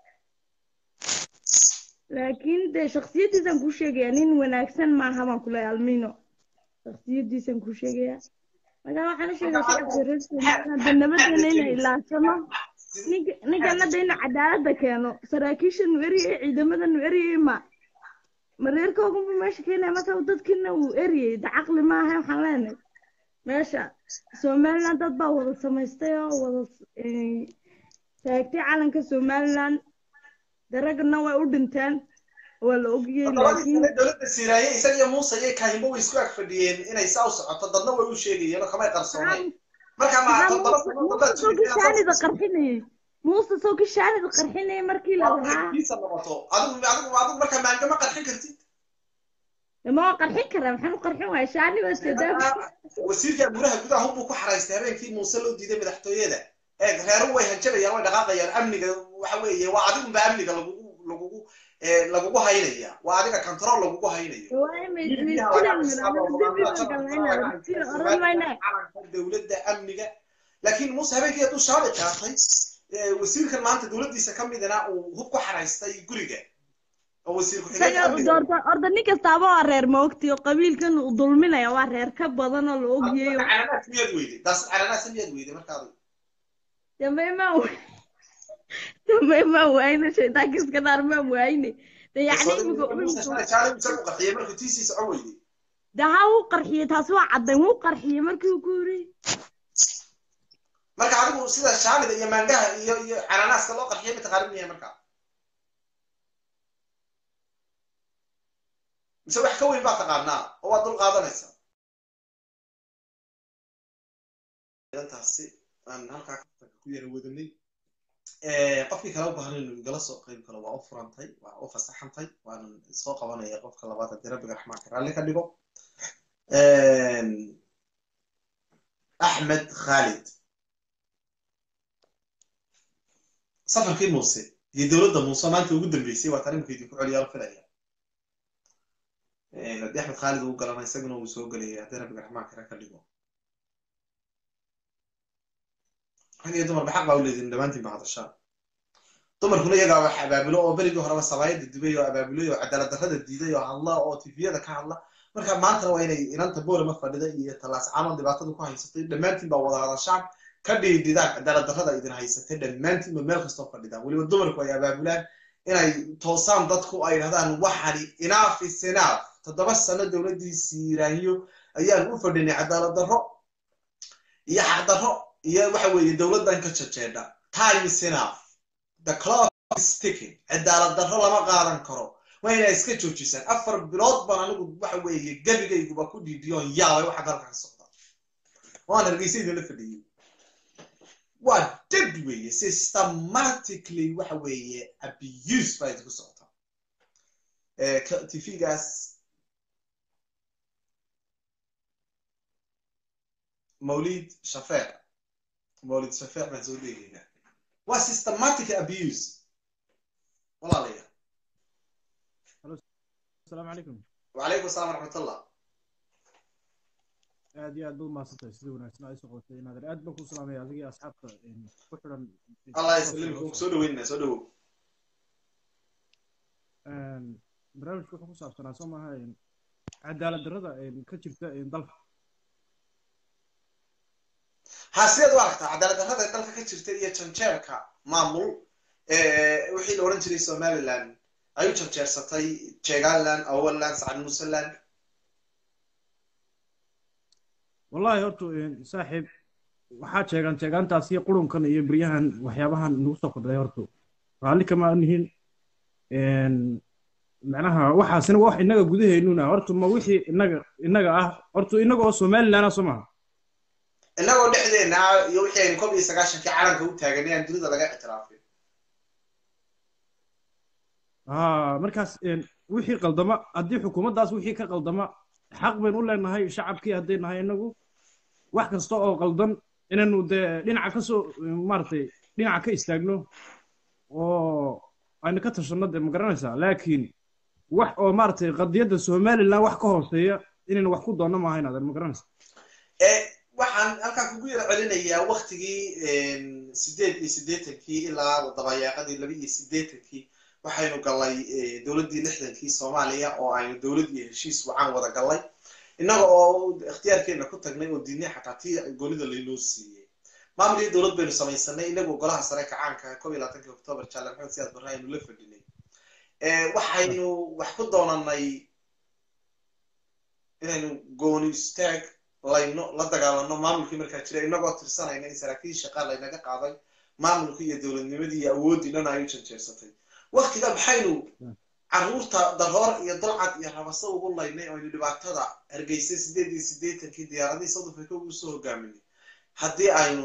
laakiin de shaksiyadiisan ku sheegaya nin wanaagsan maaha baan kuleeya almino shaksiyadiisan ku sheegaya marka waxaan sheegaya shacabka reer somaliland de nabadeena inay ilaashano ninkan hadda inuu cadaaladda keeno saraakiisha nu eriyay ciidamada nu eriyay ma ma reerkoogunbu meesha keenaya marka dadkiina uu eriyay de caqli maaha waxaan leenahay meesha somaliland dad baa wada samaystay oo wada taagtay calanka somaliland daragna way u dhinteen waa la ogiyey laakiin dowladda siiraaye isaga iyo muuse iyo kaahimbo way isku ag fadhiyeen inay saa u socoto dadna way u sheegayeen oo kamay qarsoonayn marka ma todoba shaanida qarxinayay muuse sawki shaanida qarxinayay markii la lahaa kiisa noqoto adigu adigu adigu marka maangama qarxin kartid ma waa qarxin karaa maxaan u qarxin waaya shaani baa jeedaa wasiirka gudaha gudaha hubbuu ku xaraystay habeenkii muuse loo diiday madaxtooyada ee reeru way hanjabayaan way dhaqaaqayaan amniga waxa weeye waa adigunba amniga lagugu lagugu lagugu haynaya waa adiga control lagugu haynayo dowladda amniga laakiin muuse habeenkii hadduu shaabi qaatay wasiirkan maanta dowladdiisa ka midina uu hub ku xaraystay guriga oo wasiir orda nin kastaaba waa reer maogti oo qabiilkan uu dulminaya waa reer ka badan oo la ogyayo cananaas miyaad weyday daas cananaas miyaad weyday markaadu dambe ma dambe ma waayne shaydaanka iska dhaar ma waayne de yacni qarxiyay markuu tiisii socon weyday de ha wuu qarxiyey taasi waa caddayn wuu qarxiyey markii uu ku yiri marka adigu sida shaanida iyo maangaha iyo iyo cananaaska loo qarxiyay mataqaanin miya marka mise wax ka weyn baa taqaanaa oo waad dul qaadanaysaa taasi aan halkaa ku yara wadanay qofkii kale u baahan inuu igala soo qeyb galo waa u furantay waa u fasaxantay waanan soo qabanaya qofka labaad haddii rabbiga raxmaanka raalli ka dhigo axmed khalid safarkii muuse iyo dowladda muuse maanta ugu dambeysay waa tarimka idinku celiyaa la filaya haddii axmed khaalid uu galana isaguna uu soo gelaya haddii rabbiga raxmaanka ra ka dhigo rag iyo dumarba xaq baa u leedihin dhammaantiin ba hadashaan dumarkuna iyagaa wax abaabulo oo berigii horeba sabaayada dubay oo abaabulay oo cadaalad darrada diiday oo hadla oo tifiyada ka hadla marka maantana waa inay inanta boorama fadhida iyo tallaas camal dhibaatada ku haysatay dhammaantiin baa wada hadashaan ka dhiidhidaan cadaalad darrada idin haysatay dhammaantiin ba meel kastoo fadhidaan weliba dumarku ay abaabulaan inay toosaan dadku ay dhahdaan waxani inaaf is inaaf toddoba sano dowladdiisii iraahiyo ayaan u fadhinay cadaalad darro iyo xaq darro iyo waxa weeye dowladdan ka jajeedha time is enough the clock is ticking cadaalad darro lama qaadan karo waa inay iska joojisaan afar bilood baan anigu waxa weeye gebigayguba ku dhiidiyoon yaabay waxa dalka ka socda waan hargeysa idinla fadhiyey waa deb weeye systematically waxa weeye abuse baa idinku socota tvgaas mawlid shafeec mawlid shafeec baan soo dheegaynaa waa systematic abuse walaalayaal asalaamu calaykum wacalaykum assalam waraxmatullah aad iyo aad baad umahadsantahay sida wanaagsan ay soo qabatay inaadan aad baan ku salaamaya adigii asxaabta ku xidhan allah yaslimku soo dhaweynaa soo dhawow barnaamijku wuxuu ku saabsanaa soo maaha cadaalad darrada ka jirta dalka ha sideed u aragtaa cadaalad darrada dalka ka jirta iyo janjeerka maamul wixii la odhan jiray somaliland ay u janjeersatay jegaland awaland sacad museland wallahi horta saaxiib waxaa jeegaan jeegaantaas iyo qurunkan iyo beryahan waxyaabahan nagu soo kordhay horta raalli kama nihin macnaha waxaasina wax innaga gudaheennuna horta ma wixii innaga innaga ah horta innaga oo somaliland ah soo maha innagoo dhexdeena iyo wixii aynu kob iyo sagaashankii calanka u taaganay aan dunida laga ictiraafin ha markaas wixii qaldama haddii xukuumaddaas wixii ka qaldama xaq baynu u leenahay shacabkii hadday nahay inagu wax kasta oo qaldan inaynu dee dhinaca ka soo maaragtay dhinaca ka istaagno oo aynu ka tashanno dee ma garanaysaa laakiin wax oo maaragtay qadiyadda somaliland wax ka hooseeya inaynu wax ku doonno maaha inaadan ma garanaysaa waxaan halkaan kugu yaro celinayaa waktigii sideed iyo siddeetankii ilaa dabayaaqadii laba iyo siddeetankii waxaynu gallay dowladdii lixdankii soomaaliya oo aynu dowlad iyo heshiis wacan wada gallay innaga oo ikhtiyaarkeena ku tagnay oo diinay xataa tii goonida laynoo siiyey maamul iyo dowlad baynu samaysanay inagu golaha sare kacaanka kob iyo labaatankii octoobar jaale maxamed siyaad barre aynu la fadhinay waxaynu wax ku doonanay inaynu gooni istaag layno la dagaalano maamulkii markaa jira inagoo tirsanayna in saraakiil shaqa laynaga qaaday maamulkii iyo dowladnimadii iyo awooddii dhan ay u janjeersatay waktiga maxaynu carruurta daroor iyo dalcad iyo rabaso ugu laynay oo aynu dhibaatada hargeysay sideed iyo siddeetankii diyaaradihii south africa ugu soo hogaaminay haddii aynu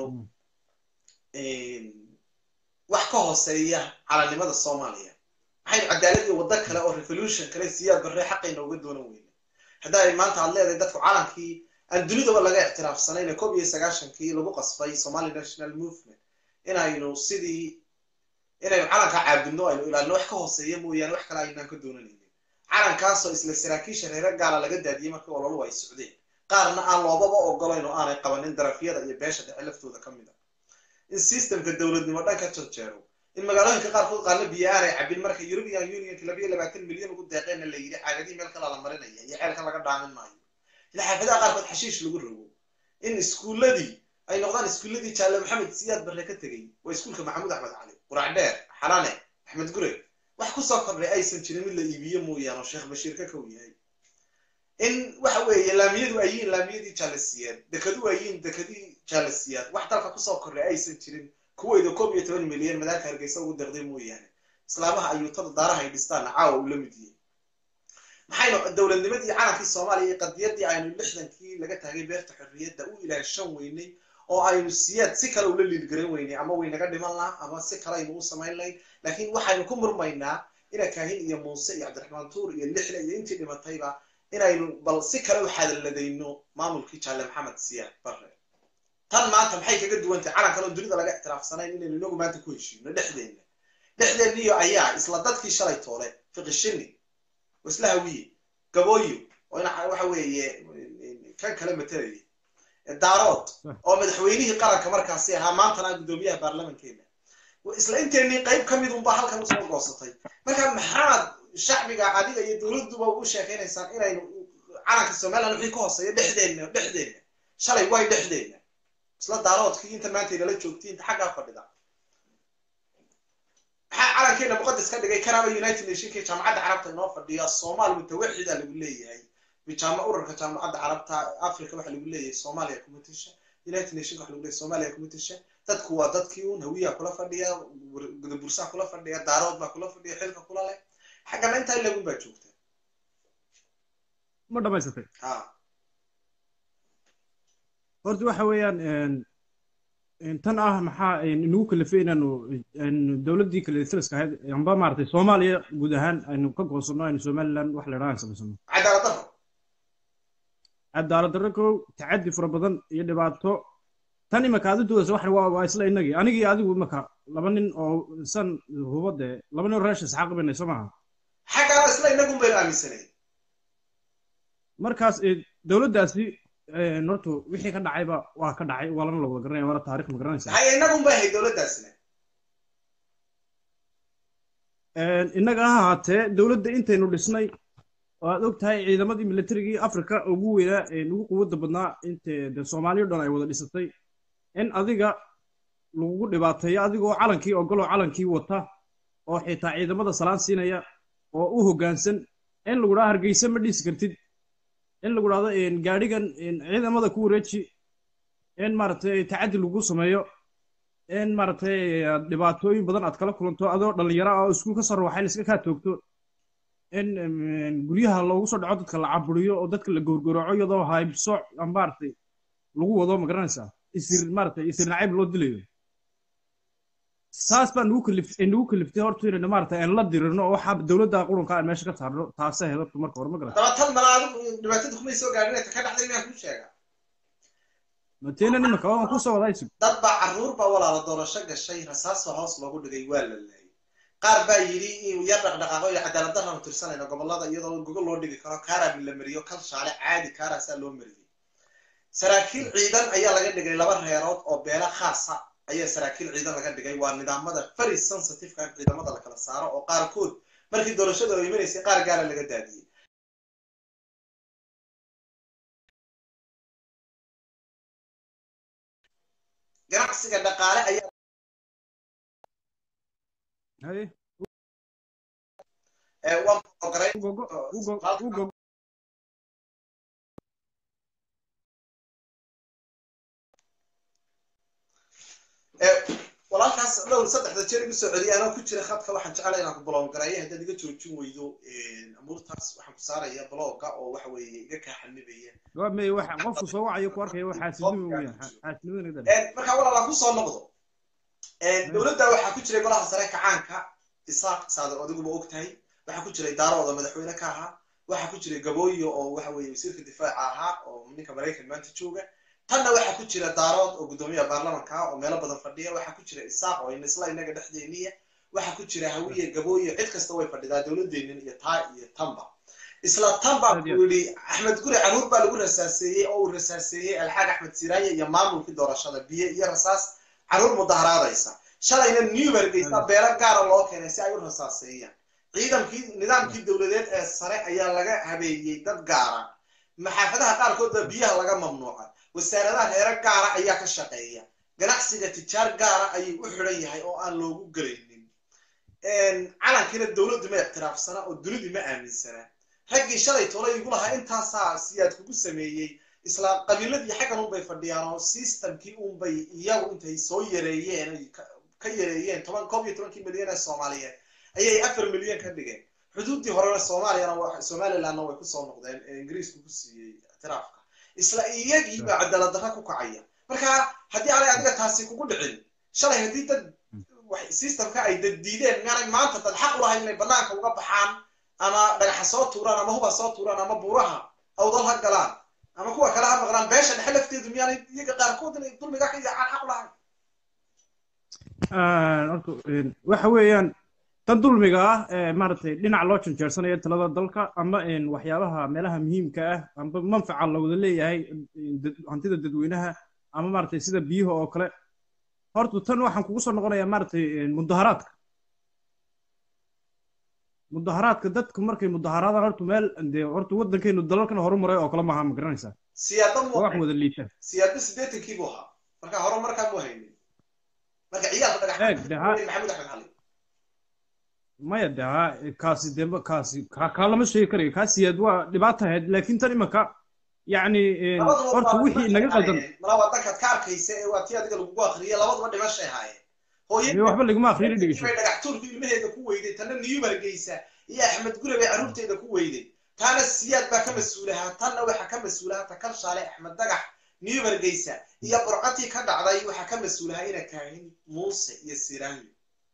wax ka hooseeya calanimada soomaaliya maxaynu cadaalad iyo waddo kale oo revolution kale siyaad barre xaqayna uga doonan weyna hadda ay maanta aad leedahay dadku calankii aan dunidaba laga ictiraafsanayna kob iyo sagaashankii lagu qasbay somali national movement inaynu sidii inaynu calanka caabudno aynu ilaalino wax ka hooseeya mooyaane wax kale aynaan ka doonanaynin calankaasoo isla saraakiisha reere gaala laga daadiyey markii ololu ay socdeen qaarna aan loobaba ogolayn oo aanay qabanin darafyada iyo beesha dhexe laftooda ka mid a in systemka dowladnimo dhan ka jarjeero in magaalooyinka qaarkood qaarna biyo aanay cabin marka european unionka labayo labaatan milyan ugu deeqeenna la yidhi caagadii meel kala la marinaya iyo ceelkan laga dhaamin maayo ila xaafadaha qaarkood xashiish lagu rogo in iskuulladii ay noqdaan iskuulladii jaalle maxamed siyaad barre ka tegey waa iskuulka maxamuud axmed cali qurac dheer xalane axmed gure wax kusoo kordhay aysan jirin mid la iibiyo mooyaane oo sheekh bashiir ka kow yahay in waxa weeye laamiyadu ay yihiin laamiyadii jaalasiyaad dekadu ay yihiin dekadii jaalasiyaad wax dalka kusoo kordhay aysan jirin kuweyda koob iyo toban milyan madaarka hargeysa ugu deeqday mooyaane islaamaha ayuutada daaraha ay dhistaanna caawa uu la mid yahay maxaynu dowladnimadii calankii soomaaliya iyo qadiyadii aynu lixdankii laga taagay beerta xorriyadda u ilaashan weynay oo aynu siyaad si kale ula liilgaran weynay ama waynaga dhiman laha ama si kale aynu u samayn lahayn laakiin waxaynu ku murmaynaa ina kaahin iyo muuse iyo cabdiraxmaan tuur iyo lixle iyo intii dhimatayba inaynu bal si kale u xadaladayno maamulkii jaalle maxamed siyaad barre tan maanta maxay kaga duwantahay calankan oo dunida laga ictiraafsanayn inaynu inagu maanta ku heshiino dhexdeenna dhexdeenniyo ayaa isla dadkii shalay toole fiqishini oo isla hawiye gabooyo oo ina waxa weeye kan kale matalayay daarood oo madaxweynihii qaranka markaasi ahaa maantana guddoomiyaha baarlamankeena isla inteenii qayb ka mid unbaa halkan usoo goosatay marka maxaad shacbiga adiga iyo dowladduba u sheekaynaysaan inaynu calanka somaliland wixii ka hooseeya dhexdeenna dhexdeenna shalay way dhexdeenna isla daaroodkii inta maanta inala joogtay inta xaggaa fadhida maxaa calankeena muqadas ka dhigay kanaba united nationka jaamacadda carabta inoo fadhiya soomaal mutawaxida lagu leeyahay bijaama urarka jaamacadda carabta africa waxa lagu leeyahay soomaaliya kuma tisha united nation waxa lagu leeyahay soomaaliya kuma tisha dadku waa dadkii un hawiyaa kula fadhiya gudabursaa kula fadhiya daarood baa kula fadhiya xilka kula leh xaggana intaa lagun baa joogta ma dhamaysatay ha horta waxa weeyaan tan ah maxaa inagu kalifay inaanu dowladdii kale thaliska ahayd amba maaragtay soomaaliya guud ahaan aynu ka goosano aynu somaliland wax la idhaha aan samaysano cadaalad darro cadaalad darro kow tacaddi fara badan iyo dhibaato tan imaka aad u doodaysa waxan waa waa isla innagii anigii adigu imaka laba nin oo san hubade laba nin oo reesha isxaaq banay soo maaha xaggana isla inagun baynu aaminsanay markaas dowladdaasi horta wixii ka dhacayba waa ka dhacay waa lana la wada garanaya waana taarikh ma garanaysaa maxay inagun bay ahayd dowladdaasina innaga ha ahaatee dowladda intaynu dhisnay oo aad og tahay ciidamadii militarigii africa ugu weynaa ugu quwadda badnaa inte de soomaaliya dhan ay wada dhisatay in adiga lagugu dhibaateeyo adigoo calankii ogoloo calankii wata oo xitaa ciidamada salaan siinaya oo u hoggaansan in lagu dhaha hargeysa ma dhisi kartid in lagu dhahdo gaadhigan ciidamada ku wareeji in maaragtay tacaddi lagu sameeyo in maaragtay dhibaatooyin badan aad kala kulanto adoo dhallinyaro ah oo iskuul ka soo rawaxay la iska kaa toogto in guryaha loogu soo dhaco dadka la caburiyo oo dadka la gowrgowraco iyadoo haybsooc maaragtay lagu wado ma garanaysaa isir maaragtay isir nacayb loo dilayo saas baa nagu kalif nagu kaliftay horta inaynu maaragtay aan la dirirno oo waxaa dowladda qurunka aan meesha ka saarno taasay ahayd horta marka hore ma garata daba tan mala adigu dhibaatada kumay soo gaadhin ka dhacday miyaan kuu sheega mateena nimanka waan kusoo wadaa isug dad baa carruur baa walaala doorasho gashay rasaasoo hoos loogu dhigay waa la laayay qaar baa yidhi in yar dhaqdhaqaaqo iyo cadaalad darraanu tirsanayno gobollada iyadoo gogol loo dhigi karo kaaraan la mariyo kal shaale caadi kaaraasaa loo mariyey saraakiil ciidan ayaa laga dhigay laba reerood oo beela khaasa ayaa saraakiil ciidan laga dhigay waa nidaamada very sensitiveka in ciidamada la kala saaro oo qaarkood markii doorashada oo imanaysay qaar gaara laga daadiyey ganacsiga dhaqaale ayaa haye waan ogoray ugogo ugo ugo walaalkaas dhowr saddexda jeer igu soo celiyay anoo ku jira khadka waxaan jeclay inaan ku blown gareeyo haddaad iga joojin weydo amuurtaas waxaan ku saaraya blogga oo waxa weeye iga kaa xanibaya waa may waxa qofku soo wacayo ku arkaya waa xaasidnimo weeyaan xaasidnimada dhan markaa walaalaan kusoo noqdo dowladda waxaa ku jiray golaha sare kacaanka isaaq saadar adiguba og tahay waxaa ku jiray daarooda madaxweyne ka ahaa waxaa ku jiray gabooyo oo waxa weeye wasiirka difaaca ahaa oo ninka maraykan maanta jooga tanna waxaa ku jira daarood oo guddoomiyaha baarlamanka ah oo meelo badan fadhiya waxaa ku jira isaaq oo isla inaga dhexdeeniya waxaa ku jira hawiye gabooye cid kasta way fadhidaa dowladeennin iyo taa iyo tanba isla tan baa ku yidhi axmed guri caruur baa lagu rasaaseeyey oo uu rasaaseeyey alxaag axmed siraaye iyo maamulkii doorashada biyo iyo rasaas caruur mudaharaadaysa shalayna new hargeysa beelo gaara loo keenay si ay u rasaaseeyaan ciidankii nidaamkii dowladeed ee sare ayaa laga habeeyey dad gaara maxaafadaha qaarkood baa biyaha laga mamnuucay wasaaradaha reero gaara ayaa ka shaqeeya ganacsiga tijaar gaara ayuu u xidhan yahay oo aan loogu gelaynin calankiina dowladdu ma ictiraafsana oo dunidii ma aaminsana raggii shalay tolay igu lahaa intaasaa siyaad kugu sameeyey isla qabiiladii xaggan unbay fadhiyaan oo systemkii unbay iyagu intay soo yareeyeen ay ka yareeyeen toban koob iyo tobankii milyan ee soomaaliyeed ayay afar milyan ka dhigeen xuduuddii horena soomaaliyana somalilandna way kusoo noqdeen ee ingiriisku ku siiyey ictiraafka isla iyagii baa cadaalad darra ku kacaya marka haddii aanay adiga taasi kugu dhicin shalay haddii dad wax- systemka ay dad diideen miyaanay maanta dad xaq u lahayn inay banaanka uga baxaan ama dhagaxa soo tuuraan ama huba soo tuuraan ama buuraha awdal ha galaan ama kuwa kale ha maqlaan beesha dhexe lafteedu miyaanay iyaga qaarkood inay dulmiga ka yaacaan xaq u lahayn horta een, waxa weeyaan tan dulmiga ah ee maaragtay dhinac loo janjeersanayo talada dalka ama een, waxyaabaha meelaha muhiimka ah amba manfaca la wada leeyahay een, dad- hantida dadweynaha ama maaragtay sida biyaha oo kale horta tan waxaan kugu soo noqonayaa maaragtay een, mudaharaadka mudaharaadka dadku markay mudaharaadaan horta meel dee horta waddankeenu dalalkan horumaray oo kale maaha ma garanaysaa siyaada waa wax mu wada liita siyaada sideetankii buu ahaa marka hore markaa mu haynin marka ciyaalka dhagax Eeg, de ha- maxamed axmed cali maya de ha kaasi de ma- kaasi ka kaa lama sheegi karayo kaasiyaad waa dhibaata ahayd laakiin tan imanka yacni een, labaduba horta waa wixii dhimashay naga qaldan ahaayeen. malaa waa dankaad ka arkaysa ee waa tii adiga lagugu akriyay labaduba dhimashay ahaayeen dee hooyadii waxba laguma akhriyini dhegeyso bay dhagax tuurku ilmaheeda ku weyday tanna niyubar geysa iyo axmed gure bay carruurteeda ku weyday taana siyaad baa ka mas-uulahaa tanna waxaa ka mas-uulahaa takal shaale axmed dagax niyubar geysa iyo burcatii ka dhacday waxaa ka mas-uulahaa ina kaahin muuse iyo siraanyo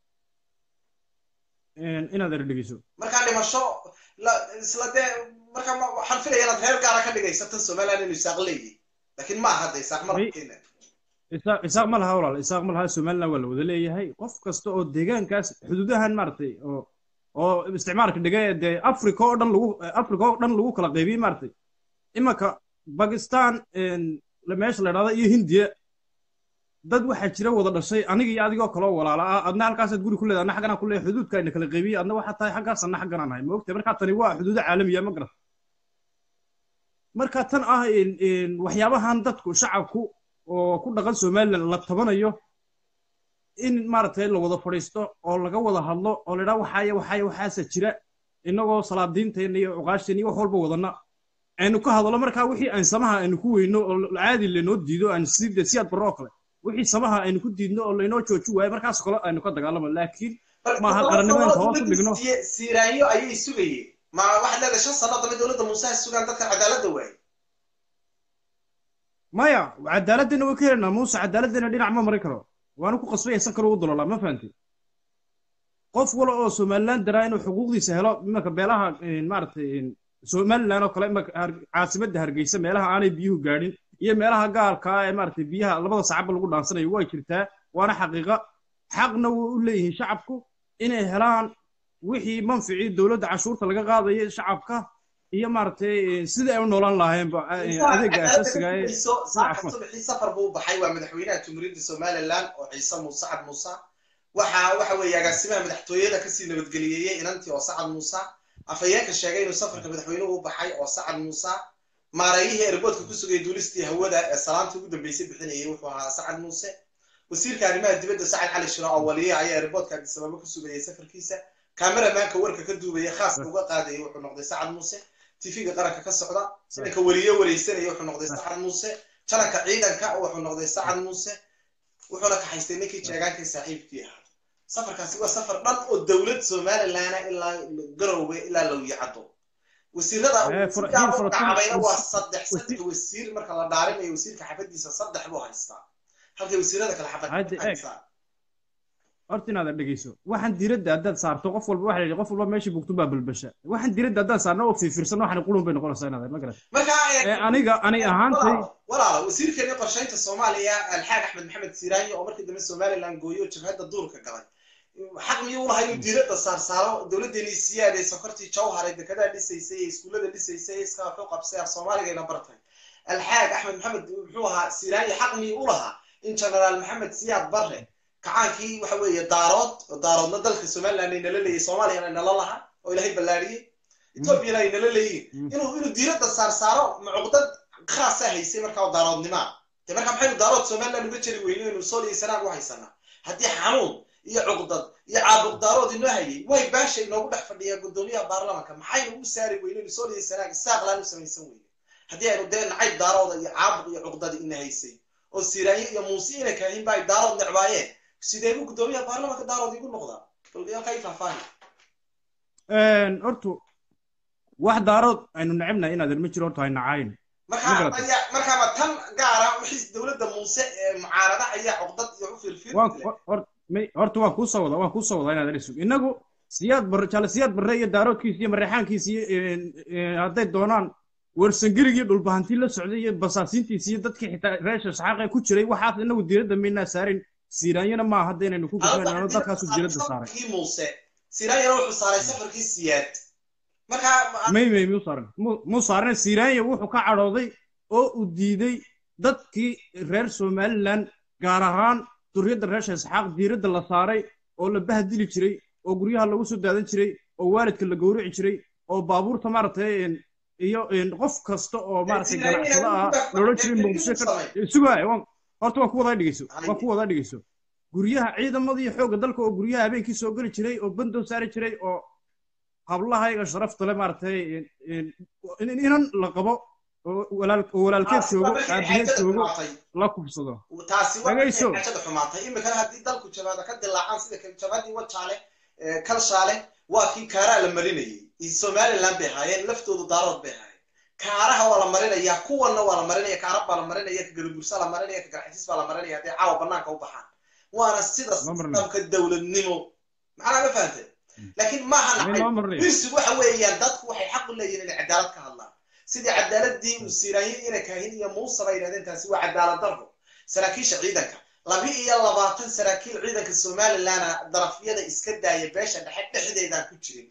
Een, inaad er dhegeyso markaa dhimasho la- isla dee markaa ma- waxaan filaya inaad reer gaara ka dhigaysa tan somaliland inuu isaaq leeyahy laakiin ma aha de isaaq May- markeena isaaq isaaq ma laha walaal isaaq ma laha somaliland waa la wada leeyahay qof kasta oo deegaankaas xuduudahan maaragtay oo oo isticmaalka dhiga ee dee africa oo dhan lagu africa oo dhan lagu kala qaybiyey maaragtay imanka bakistan een, la- meesha la idhahda iyo hindiya dad waxaa jira wada dhashay aniga iyo adigoo kaloo walaala ah adna halkaasaad guri ku leedahay adna xagganaan ku leeyahay xuduudka ayna kala qaybiyey adna waxaa tahay xaggaas adna xagganaan nahay ma ogtahay markaa tani waa xuduudo caalamiya ma garat marka tan ah in- in waxyaabahan dadku shacabku oo ku dhaqan somaliland la tabanayo in maaragtay la wada fadhiisto oo laga wada hadlo oo la idhaha waxaaya waxaaya waxaasa jira innagoo salaadiinteena iyo cuqaashteen iyo wax walba wadana aynu ka hadlo markaa wixii aan samaha aynu ku weyno oo caadi laynoo diido aan sidii siyaad barro oo kale wixii samaha aynu ku diidno oo laynoo jooji waayo markaas kale aynu ka dagaalamo laakiin maaha qarannimo inta hoos u dhigno. siiraanyo ayay sugayeen ma waxaad leedahay shan sano dambe dowladda muuse ha sugaan dadka cadaaladda waaye maya cadaaladdeena way ka helaynaa muuse cadaaladdeena dhinac ma mari karo waanu ku qasbay san kale ugu dololaa ma fahanti qof wala oo somaliland daraa inuu xuquuqdiisa helo imanka beelaha een, maaragtay een, somaliland oo kale imanka har- caasimadda hargeysa meelaha aanay biyuhu gaadhin iyo meelaha gaalka ah ee maaragtay biyaha labada sacaba lagu dhaansanayo way jirtaa waana xaqiiqa xaqna way u leeyihiin shacabku inay helaan wixii manficii dowladda cashuurta laga qaadayo shacabka iyo maaragtay een, sidai ay u noolaan lahaayeenba een, adeega asaasiga ee saaka subaxii safar buu baxay waa madaxweynaha jumhuuriyadda somaliland oo ciise muuse sacad muuse waxa waxa weeye agaasimaha madaxtooyada kasii nabadgeliyeeyey inantii oo sacad muuse afhayeenka sheegay inuu safarka madaxweynuhu u baxay oo sacad muuse maareeyihii erboodka ku sugayay duulistii hawada ee salaantii ugu dambeysay bixinayay wuxuu ahaa sacad muuse wasiirka arrimaha dibadda sacad cali shiro oo waliya ayaa erboodka abdisababa ku sugayay safarkiisa kameramaanka warka ka duubaya khaaska uga qaadayay wuxuu noqday sacad muuse tv-ga qaranka ka socda sidanka weliyo wareysanaya wuxuu noqday sacad muuse jalanka ciidanka wuxuu noqday sacad muuse wuxuuna kaxaystay ninkii jeegaankii saaxiibkii ahaa safarkaasi waa safar dhan oo dowlad somaliland ilaa garowe ilaa lowyacado wasiirada Eh, for- wasiirada for- for- dhacabayna waa wasi- saddex wasi- saddex wasiir marka la dhaarinayo wasiirka xafadiisa saddex buu haystaa halkay wasiirada kale xafad Hadda, eeg. haystaa horta inaad dhegeyso waxaan diiradda haddaad saarto qof walba waxa la yidhi qof walba meeshii bugtun baa balbasha waxaan diiradda haddaan saarno oo fiirfiirsano waxaan qulun bay noqonaysaa inaad ma garat marka eh, ee aniga ani ahaantay walaalo walaalo wasiirkeeni qorshaynta soomaaliya alxaag axmed maxamed siiraanyo oo markii dambe somaliland gooyo jabhadda duurka galay xaq miyuu lahaa inuu diiradda saarsaaro dowladdeeni siyaad ee sokortii jawhar ee dekedaha dhisaysay ee iskuullada dhisaysay ee iska wuxuu qabsay af soomaaligayna bartay alxaag axmed maxamed muxuu ahaa siiraanyo xaq miyuu u lahaa in generaal maxamed siyaad barre kacaankii waxa weeye daarood oo daaroodna dalka somaliland ay nala leeyahay soomaaliyana ay nala lahaa oo ilaahay ballaariyey etoobiyana ay nala leeyihin inuu inuu diiradda saarsaaro macuqdad khaasa haysay markaa oo daaroodnimaa de markaa maxaynu daarood somaliland uga jeri weyno inuu sool iyo sanaag u haysanaa haddii xanuun iyo cuqdad iyo caabuq daarood inoo hayay way baasha inoogu dhex fadhiyaa guddoomiyaha baarlamanka maxaynu u saari weyno inuu sool iyo sanaag isaaqlaan u samaysan weyno haddii aynu dee nacayb daarooda iyo caabuq iyo cuqdada ina haysay oo siraanyo iyo muuse ina kaahin ba ay daarood necbaayeen sidee buu guddoomiyaha baarlamanka daarood igu noqdaa balgayaalka i faahfaahi horta wax daarood aynu necebnahay inaad ma jiro horta hay nacayn markaa garatay. ayaa markaaba tan gaara wixii dowladda muuse ee mucaarada ayaa cuqdad iyo u fiirfiir waan hor- may- horta waan kuu soo wadaa waan kuu soo wadaa inaad adhig inagu siyaad barre jaale siyaad barre iyo daaroodkiisa iyo mareexaankiisa iyo een, een, hadday doonaan warsangeligii dhulbahantii la socday iyo basaasiintiisa iyo dadkii xitaa reesha saxaaqa ku jiray waxaas inagu diiradda maynaa saarin siiraanyana maaha hadda inaynu ku gudbanaano dadkaasu diiradda saaray safarkii muuse siraanyana wuxuu saaray safarkii siyaad markaa may may muu saaran mu- muu saaran siiraanya wuxuu ka cadhooday oo uu diiday dadkii reer somaliland gaar ahaan duriyadda reesha isxaaq diiradda la saaray oo la bahdili jiray oo guryaha lagu soo daadan jiray oo waalidka la gowrici jiray oo baabuurta maaragtay een, iyo een, qof kasta oo maaragtay Siiraanya ganacsada ah inuu- loola jiray inuu muqdisho ka samay. sugaaya waan horta waan ku wadaa dhegeyso Haye. waan ku wadaa dhegeyso guryaha ciidamada iyo xoogga dalka oo guryaha habeenkii soo geli jiray oo bandoo saari jiray oo hablahayga sharafta le maaragtay een, een, in- inan la qabo oo walaal- oo walaalkeed taasi joogo waa markay aabaheed xaajada joogo xumaatay la kubsado taasi waa Dhagayso. markay xaajada xumaatay imikana haddii dalku jabaada ka dilaacaan sida kan jabaadii wajaale ee, kalshaale waa kii kaaraa la marinayay iyo somaliland bay ahaayeen laftoodu daarood bay ahaayeen kaaraha waa la marinayaa kuwanna waa la marinaya kaarab baa la marinaya ka galabursa la marinaya ka garxisiis baa la marinaya hadday caawa banaanka u baxaan waana sida Ma marinayo. sistamka dowladnimo maxaa ma fahantay laakiin maaha Mid nacay loo marinayo. birsigu waxa weeyaan dadku waxay xaq u leeyihiin inay cadaalad ka hadlaan sidii cadaaladii uu siiraanyay inay kaahin iyo muuse bay yidhahdeen taasi waa cadaalad darro saraakiisha ciidanka laba iyo labaatan saraakiil ciidanka somaliland darafyada iska daaya beesha dhexe dhexdeedaan ku jirin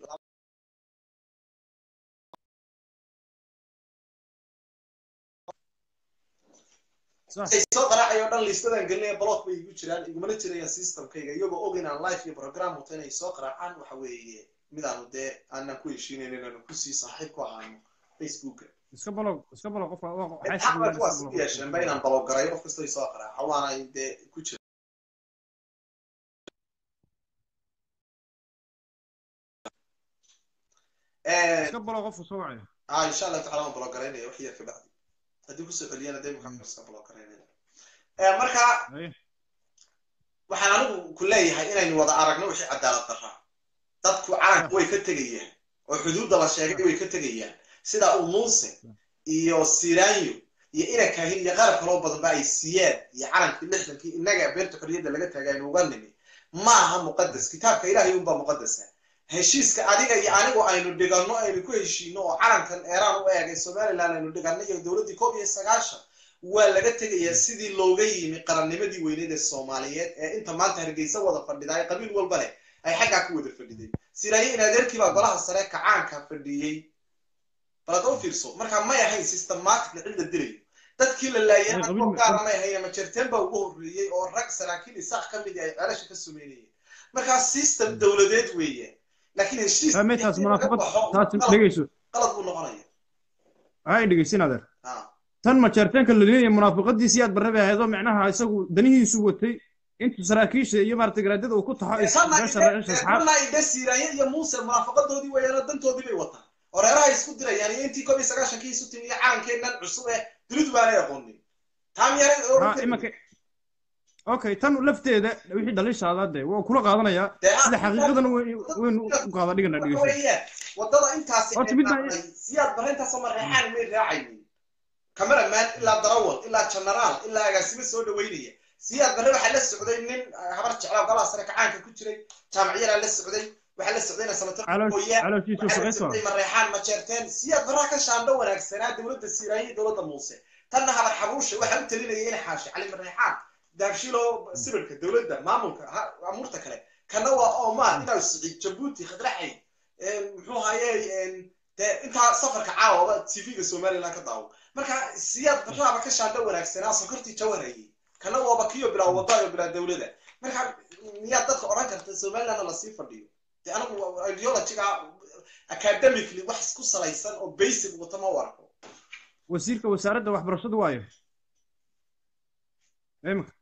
Sax. ay soo qaraacayo dhan liistadan gelinaya block bay igu jiraan igumana jirayaan systemkayga iyagoo og inaan live iyo program wato inay soo qaraacaan waxa weeye midaanu dee aanan ku heshiinayn inaanu kusii saaxiib ku ahaano facebooka iska balo iska balo qofka waa- waxay xaq bay sameeyaan kuwaas iska u balo yeesheen ba inaan balogarayo qof kastoo soo qaraaca waana dee ku jira iska balo qofka soo wacaya ah insha allahu tacala waan balogaraynaya wax yar ka bacdi haddii kusoo celiyana dee maxaa iska balogaraynaya marka Haye. waxaan anigu ku leeyahay inaynu wada aragno wixii cadaalad daraa dadku calanka way ka tegayaan oo xuduudda la sheegay way ka tegayaan sida uu muuse iyo siraanyo iyo ina kaahin iyo qarab kaloo badanba ay siiyeen iyo calankii lixdankii innaga beerta xorriyadda laga taagay aynu uga nimi ma aha muqadas kitaabka ilaahay unbaa muqadasa heshiiska adiga iyo anigu aynu dhiganno aynu ku heshiino oo calankan eeraan u eegay somaliland aynu dhiganno iyo dowladdii koob iyo sagaashan waa laga tegayaa sidii looga yimi qarannimadii weyneed ee soomaaliyeed ee inta maanta hargeysa wada fadhida ay qabiil walba leh ay xaggaa ku wada fadhiday siraaye in adeerkii baa golaha sare kacaanka fadhiyey balada u fiirso marka may ahayn systematic cid la dilayo dadkii la laayay Ay, qabiil- anagoo gaara may ahayn majerteen baa ugu horreeyey oo rag saraakiil isaaq ka mid ay celasha ka sumeynayeen markaa system dowladeed weeye laakiin heshiis Fahmay taas laga munaafaqad baxo, taas qalad- dhegeyso qalad buu noqonaya hay dhegeysin adeer Ah. tan majeerteenka la leeyahay munaafaqadiisii aad barre bay ahayd oo micnaha isagu danihiisu watay intuu saraakiisha iyo maaragtay garaadada uu ku taxo beesha reesha asxaab tanna ide siiraanye iyo muuse munaafaqadoodii weeyaanoo dantoodii bay wataan oo reeraha isku dirayaan iyo intii koob iyo sagaashankii isu timi iyo calankeennan cusub ee dunidu baanay aqoonin taa miyaa ha imanka okay tan lafteeda wixii dhalishaada dee waa kula qaadanayaa sida xaqiiqadana way- waynu u qaada dhigana dhegeyso weeyaan wadada intaasi Horta ay midna- raacday, siyaad barrintaasoo mareexaan may raacaynin cameraman ilaa darawal ilaa generaal ilaa agaasimo soo dhaweynaya siyaad barre waxaa la socday nin ah, habar jeclaa golaha sare kacaanka ku jiray jaamacyadaa la socday waxaa la socdayna sanatar Caloosh- Ooyaa, calooshiisu waxaa la shaqayso socday mareexaan majeerteen siyaad barraa ka shaandho wanaagsanaa dowladda siiraaye iyo dowladda muuse tanna habar xabuushe waxaa u talinaya in xaashi cali mareexaan daabshilo sibirka dowladda maamulka ha- amuurta kale kana waa oman inaa siciid jabuuti khadraxay muxuu haye dee intaa safarka caawaba tv-ga somaliland ka daawo marka siyaad baraaba ka shaandho wanaagsanaa sokortii jawarayay kana waaba kiyo bilaa wadaayo bilaa dowlada marka miyaad dadka odhan karta somalilandna lasii fadhiyo dee anigu ideologiga academically wax isku salaysan oo basic wata ma u arko wasiirka wasaaradda waxbarashadu waayo imanka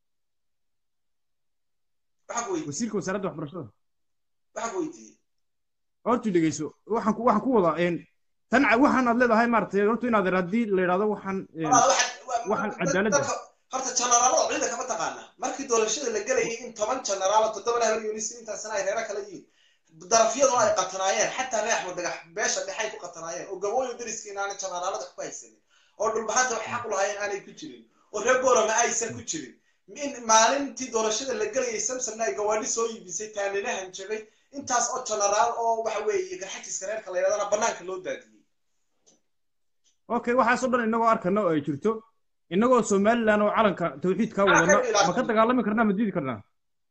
waxaan ku weydiiyey wasiirka wasaaradda waxbarashada waxaan ku weydiiyey horta dhegeyso waxaan ku waxaan ku wadaa een tan ca- waxaan aad leedahay maaragtay horta inaad ir haddii la yidhahdo waxaan een, Walaal, waxaad- wa- waxaan wa- cadaaladda. dadka- horta generaalada ciidanka ma taqaana markii doorashada la gelayay in toban generaal toddoba habar yunis intaasna ay reero kala yihiin darafyaduna ay qatanaayeen xataa reer axmed dagax beesha dhexe ay ku qatanaayeen oo gabooyo dariskii inaana generaalada wax ku haysanin oo dhulbahanta wax xaq u lahaayeen aanay ku jirin oo reer boorama aysan ku jirin in maalintii doorashada la gelayay samsomna ay gawaadhi soo iibisay taaninahan jabay intaas oo generaal oo waxa weeye garxajiska reerka la yidhahdana banaanka loo daadiyey okay waxaasoo dhan inagoo arkana oo ay jirto inagoo somaliland oo calanka tawxiidkaa wadana ma ka dagaalami karnaa ma diidi karnaa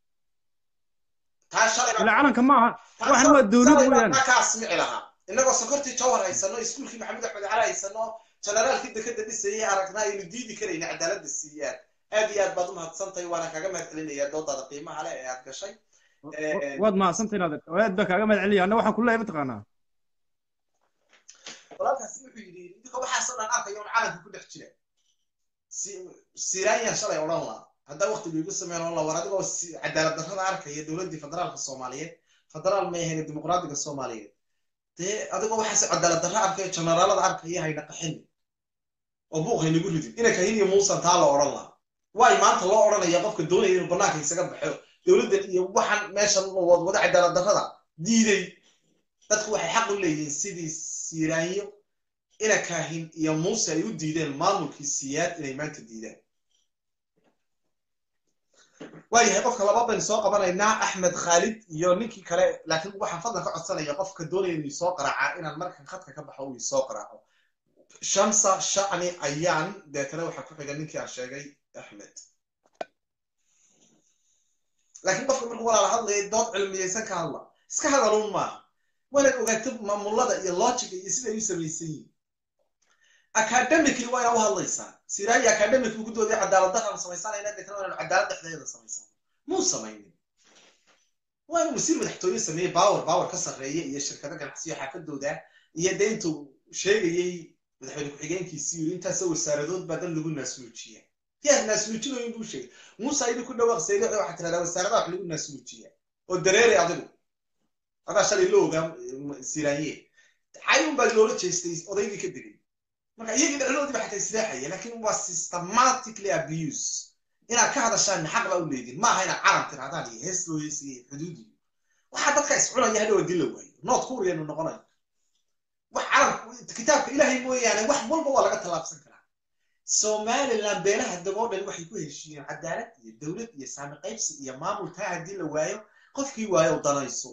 taa shalay ilaa calanka ma aha waxan waa dowlad weeyaan kaa asmici lahaa inagoo sokortii jawhar haysano iskuulkii maxamed axmed cali haysano generaalkii dekada dhisayay aragnaa aynu diidi karayna cadaaladda siiyaan aad iyo aad baad umahadsantahay waana kaaga mahad celinayaa doodaada qiimaha leh ee aad gashay waad mahadsantahay inaad aad baa kaaga mahad celinayaa anna waxaan ku leeyahay mataqaanaa walaalkaasi wuxuu yidhi idinka waxaasoo dhan arkaya un calanka ku dhex jira siraayan shalay odhan laa haddaa waktiga igu sameyn odhan laa war adigoo cadaalad darrada arkaya dowladdii federaalka soomaaliyeed federaal may ahayn dimuqraadiga soomaaliyeed dee adigoo waxaas cadaalad darro arkaya generaalada arkaya hayna qaxin oo buuq haynagu ridin ina kahin iyo muusan taa la odhan laha waay maanta loo odhanaya qofka doonaya inuu banaanka isaga baxo dowladdan iyo waxaan meeshan wada cadaalad darrada diiday dadku waxay xaq u leeyihiin sidii siiraanyo ina kaahin iyo muuse ay u diideen maamulkii siyaad inay maanta diidaan waayahay qofka laba baynu soo qabanaynaa axmed khaalid iyo ninkii kale laakiin waxaan fadlan ka codsanaya qofka doonaya inuu soo qaraaca inaan markan khadka ka baxo uu isoo qaraaco shamsa shacni ayaan deetana waxaa ku xiga ninkii aan sheegay axmed laakiin qofka markuu walaala hadlaya dood cilmiyeysan ka hadla iska hadaluun maaha waanaad ogaato maamulada iyo logiga iyo siday u samaysan yihin academically waa inaa u hadlaysaa siraayi academically ku doodaya cadaalad daraan samaysanayna deetana waa inaan cadaalad dhexdeeda samaysan muu samaynin waa inuu wasiir madaxtooye sameeyey power power ka sarreeya iyo shirkado ganacsiyo xaafadooda iyo dee intuu sheegayey madaxweyne ku-xigeenkiisii yiri intaasoo wasaaradood baa dan lagu naasnuujiya yaa naasnuujinooyin buu sheegay muuse aydi ku dhawaaq saydo waxaa tirahdaa wasaaradaha wax lagu naasnuujiya oo dareere adigu adaa shalay la ogaa siraanye cayun baa loola jeestay odaygii ka degay marka iyagii dhexdoodii ba xataa isleexaya laakiin waa systematically abuse inaad ka hadashaan xaq baa u leedin maaha inaad calam tirahdaan iyo hees loo heesiya iyo xuduud iyo waxaa dadka iscunaya hadhow dila waayo nood kuuriyanu noqonayo wax calam kitaabka ilaahay mooyaane wax walba waa laga tallaabsan karaa somaliland beelaha dagoo dhan waxay ku heshiiyeen cadaalad iyo dowlad iyo saami qaybsi iyo maamul taa haddii la waayo qofkii waayo danayso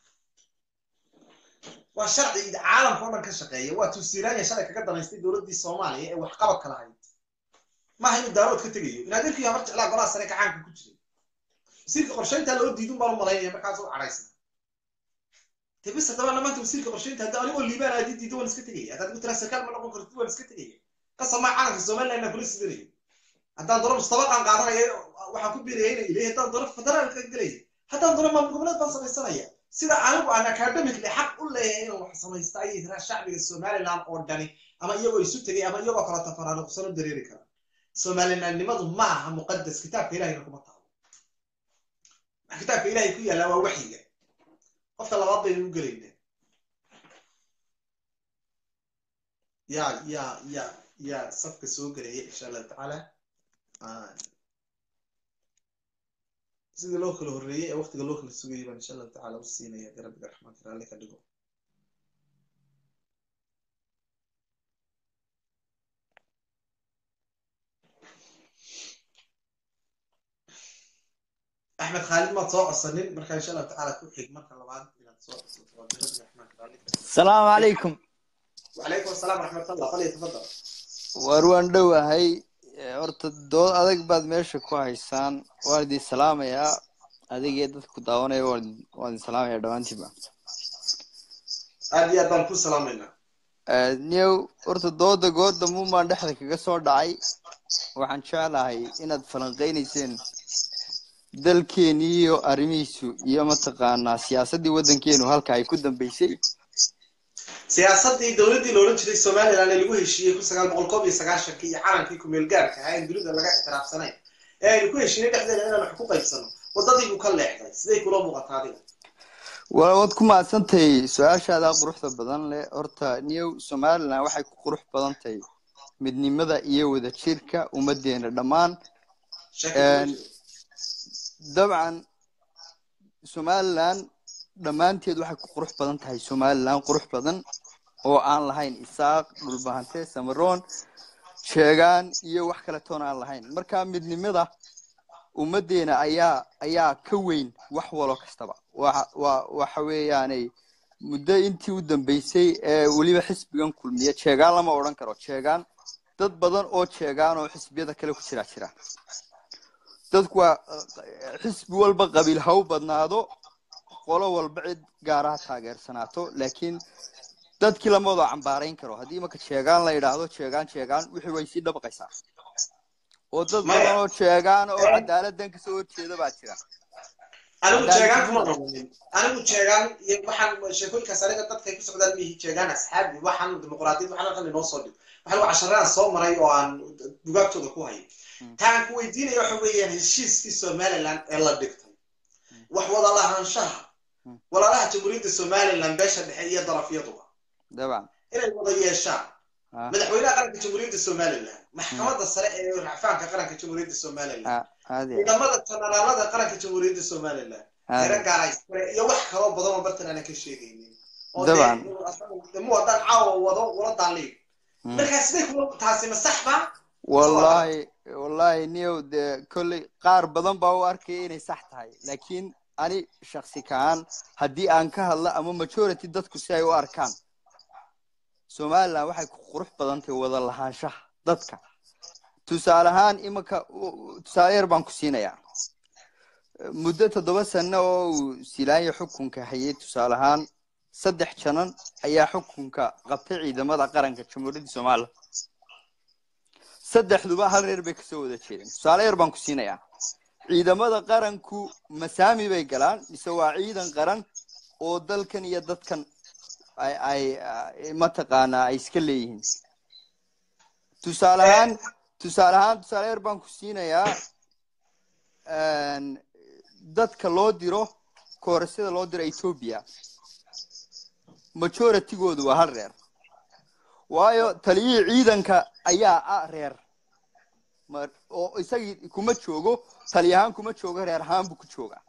waa sharci caalamka o dhan ka shaqeeya waa tuusiraanya shalay kaga danaystay dowladdii soomaaliya ee waxqabadka lahayd maaha inuu daarood ka tegayo in adeerkii habar jeclaa golaha sare gacaanka ku jiray wasiirka qorshaynta loo diidun baan u malaynaya markaas u cadhaysna de bis haddaba maanta wasiirka qorshaynta hadda anigoo liibaan aadi diido waan iska tegaya haddaad igu tiraa sarkaal ma noqon kartid waan iska tegaya qasamaa calanka somaliland aan kula sidanayo haddaan doono mustabaqaan qaadanaya waxaan ku biiraya ina ilay haddaan doono federaalka gelaya haddaan doono maamul goboleed baan samaysanaya sida anigu aan academically xaq u leeyahay inaan wax samaysta ayay tiraa shacbiga somaliland oo dhani ama iyagoo isu tegay ama iyagoo kala tafaraaruqsano dareeri kara somalilandnimadu ma aha muqadas kitaabka ilahayna kuma taalo kitaabka ilahay ku yaallaa waa waxyiga qofka labaad baynu u gelaynaa ya ya ya ya safka soo gelaya insha allahu tacaala sidii loo kala horreeyey ee waqtiga loo kala sugayay baan insha allahu tacala u siinaya haddii rabbiga raxmaanka raalli ka dhigo axmed khaalid maad soo codsanin marka insha allahu tacaala ku xig marka labaad inaad soo codsato waa haddii rabbiga raxmaanka raalli ka dhigo السلام عليكم وعليكم السلام ورحمة الله فليتفضل war waan dhowahay horta dood adag baad meesha ku haysaan waan idin salaamayaa adigee dadka ku daawanaya waan waan idin salaamayaa dhammaantiinba aad iyo aad baan ku salaamaynaa new horta dooda gooda muun dhexda kaga soo dhacay waxaan jeclahay inaad falanqeynayseen dalkeeni iyo arrimihiisu iyo mataqaanaa siyaasaddii waddankeenu halka ay ku dambeysay siyaasaddii dowladdii la odhan jiray somaliland ee lagu heshiiyey kun sagaal boqol koob iyo sagaashankii iyo calankii kumeel gaarka ahaa in dunida laga ictiraafsanayn ee aynu ku heshiinay dhexdeeda inaan wax ku qaybsano waddadii buu ka leexday siday kula muuqataa adiga waa waad ku mahadsantahay su-aashaada quruxda badan leh horta new somaliland waxay ku qurux badan tahay midnimada iyo wadajirka ummadeena dhammaan dabcan somaliland dhammaanteed waxay ku qurux badan tahay somaliland qurux badan oo aan lahayn isaaq dhulbahante samaroon sheegaan iyo wax kale toon aan lahayn marka midnimada ummaddeena ayaa ayaa ka weyn wax walo kastaba waxa waa waxa weeyaanay muddo intii u dambeysay ee weliba xisbigan kulmiya jeegaan lama odhan karo jeegaan dad badan oo jeegaan oo xisbiyada kale ku jira jira dadku waa eh, xisbi walba qabiil ha u badnaado qolo walba cid gaaraha taageersanaato laakiin dadkii lama wada cambaarayn karo haddii imaka jeegaan la yidhaahdo jeegaan jeegaan wixii way sii dhabaqaysaa oo dad Maya. badan oo jeegaan oo cadaaladdan kasoo horjeeda baa jira anigu Haddaan- jeegaan kuma qabanin anigu jeegaan iyo waxaan sheekooyinkaas aniga dadkay ku socdaan mihi jeegaan asxaabi waxaan dimuqraadiyad waxaan halkan inoo soo dhig waxaan waa casharaan soo maray oo aan bugaagtooda ku hayo taan ku weydiinaya waxa weeyaan heshiiskii somaliland ee la dhigtay wax wada lahaanshaha walaalaha jamhuuriyadda somaliland beesha dhexe iyo darafyaduba dabcan inay wada yeeshaan Ah. madaxweynaha qaranka jamhuuriyadda somaliland maxkamadda sare ee racfaanka qaranka jamhuuriyadda somaliland Ah, aad iyo ciidamada janaraalada qaranka jamhuuriyadda somaliland aad. tiro gaaraystare iyo wax kaloo badan oo bartan aanan ka sheegaynin oo Dabcan. dee mu haddaan caawa wado wala daaliig Mm. markaa sidee kuma taasi ma sax ba wallahi wallahi niyow dee kolley qaar badan baa u arkaya inay sax tahay laakiin ani shaksi kahaan haddii aan ka hadla ama majority dadku si ay u arkaan somaliland waxay ku qurux badan tahay wada lahaanshaha dadka tusaale ahaan imanka u- u- tusaale yar baan ku siinayaa muddo toddoba sano oo uu silaanya xukunka hayay tusaale ahaan saddex janan ayaa xukunka qabtay ciidamada qaranka jamhuuriyadda somaliland saddexduba hal reer bay kasoo wada jeedeen tusaale yar baan ku siinayaa ciidamada qaranku masaami bay galaan mise waa ciidan qaran oo dalkan iyo dadkan ay ay ay- mataqaanaa ay iska leeyihiin tusaale ahaan tusaale ahaan tusaale yar baan ku siinayaa een, dadka loo diro koorasyada loo diro ethiopia majoritygoodu waa hal reer waayo taliyihii ciidanka ayaa ah reer mar oo isagii kuma joogo tali ahaan kuma joogo reer ahaan buu ku joogaa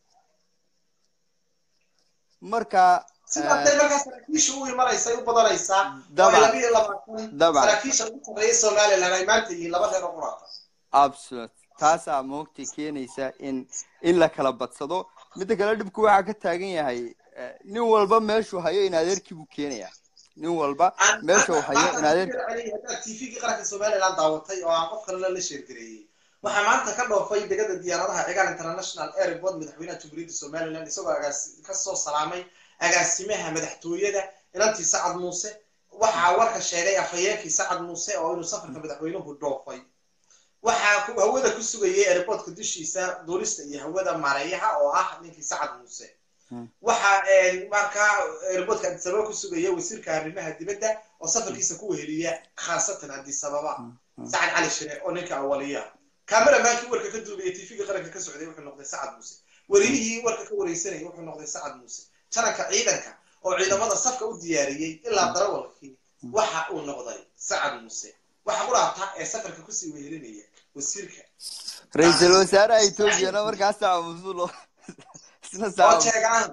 marka sidaasay markaa saraakiisha u imanaysay u badanaysaa oo Dabcan. ay laba iyo labaatan Dabcan. saraakiisha ugu sarreeya somaliland ay maanta yihiin laba reer oo quraata absolute taasaa moogtay keenaysa in in la kala badsado midda kale dhibku waxaa ka taagan yahay eh, nin walba meeshuu hayo in adeerkii buu keenayaa nin walba meesha uu hayo in adeerkii haddaad tvgii qaranka somaliland daawatay oo aan qof kalena la sheergareeyey waxaa maanta ka dhoofay degada diyaaradaha cigaal international airport madaxweynaha jamhuuriyadda somaliland isagoo agaasi kasoo salaamay agaasimaha madaxtooyada inantii sacad muuse waxaa warka sheegay afhayeenkii sacad muuse oo inuu safarka madaxweynuhu dhoofay waxaa ku- hawada ku sugayay airportka dushiisa duulista iyo hawada maareeyaha oo ah ninkii sacad muuse waxaa een, markaa airportka addis ababa ku sugaya wasiirka arrimaha dibadda oo safarkiisa ku weheliya khaasatan addis ababa sacad cali shire oo ninka awaliya kameramaankii warka ka duubaya tvga qaranka ka socday wuxuu noqday sacad muuse wariyihii warka ka wareysanayay wuxuu noqday sacad muuse jananka ciidanka oo ciidamada safka u diyaariyey ilaa darawalkii waxa uu noqday sacad muuse waxa quraata ee safarka kusii wehelinaya wasiirka ra-iisul wasaaraha ethoobiana markaasaa masuulo isna oo saa jeegaan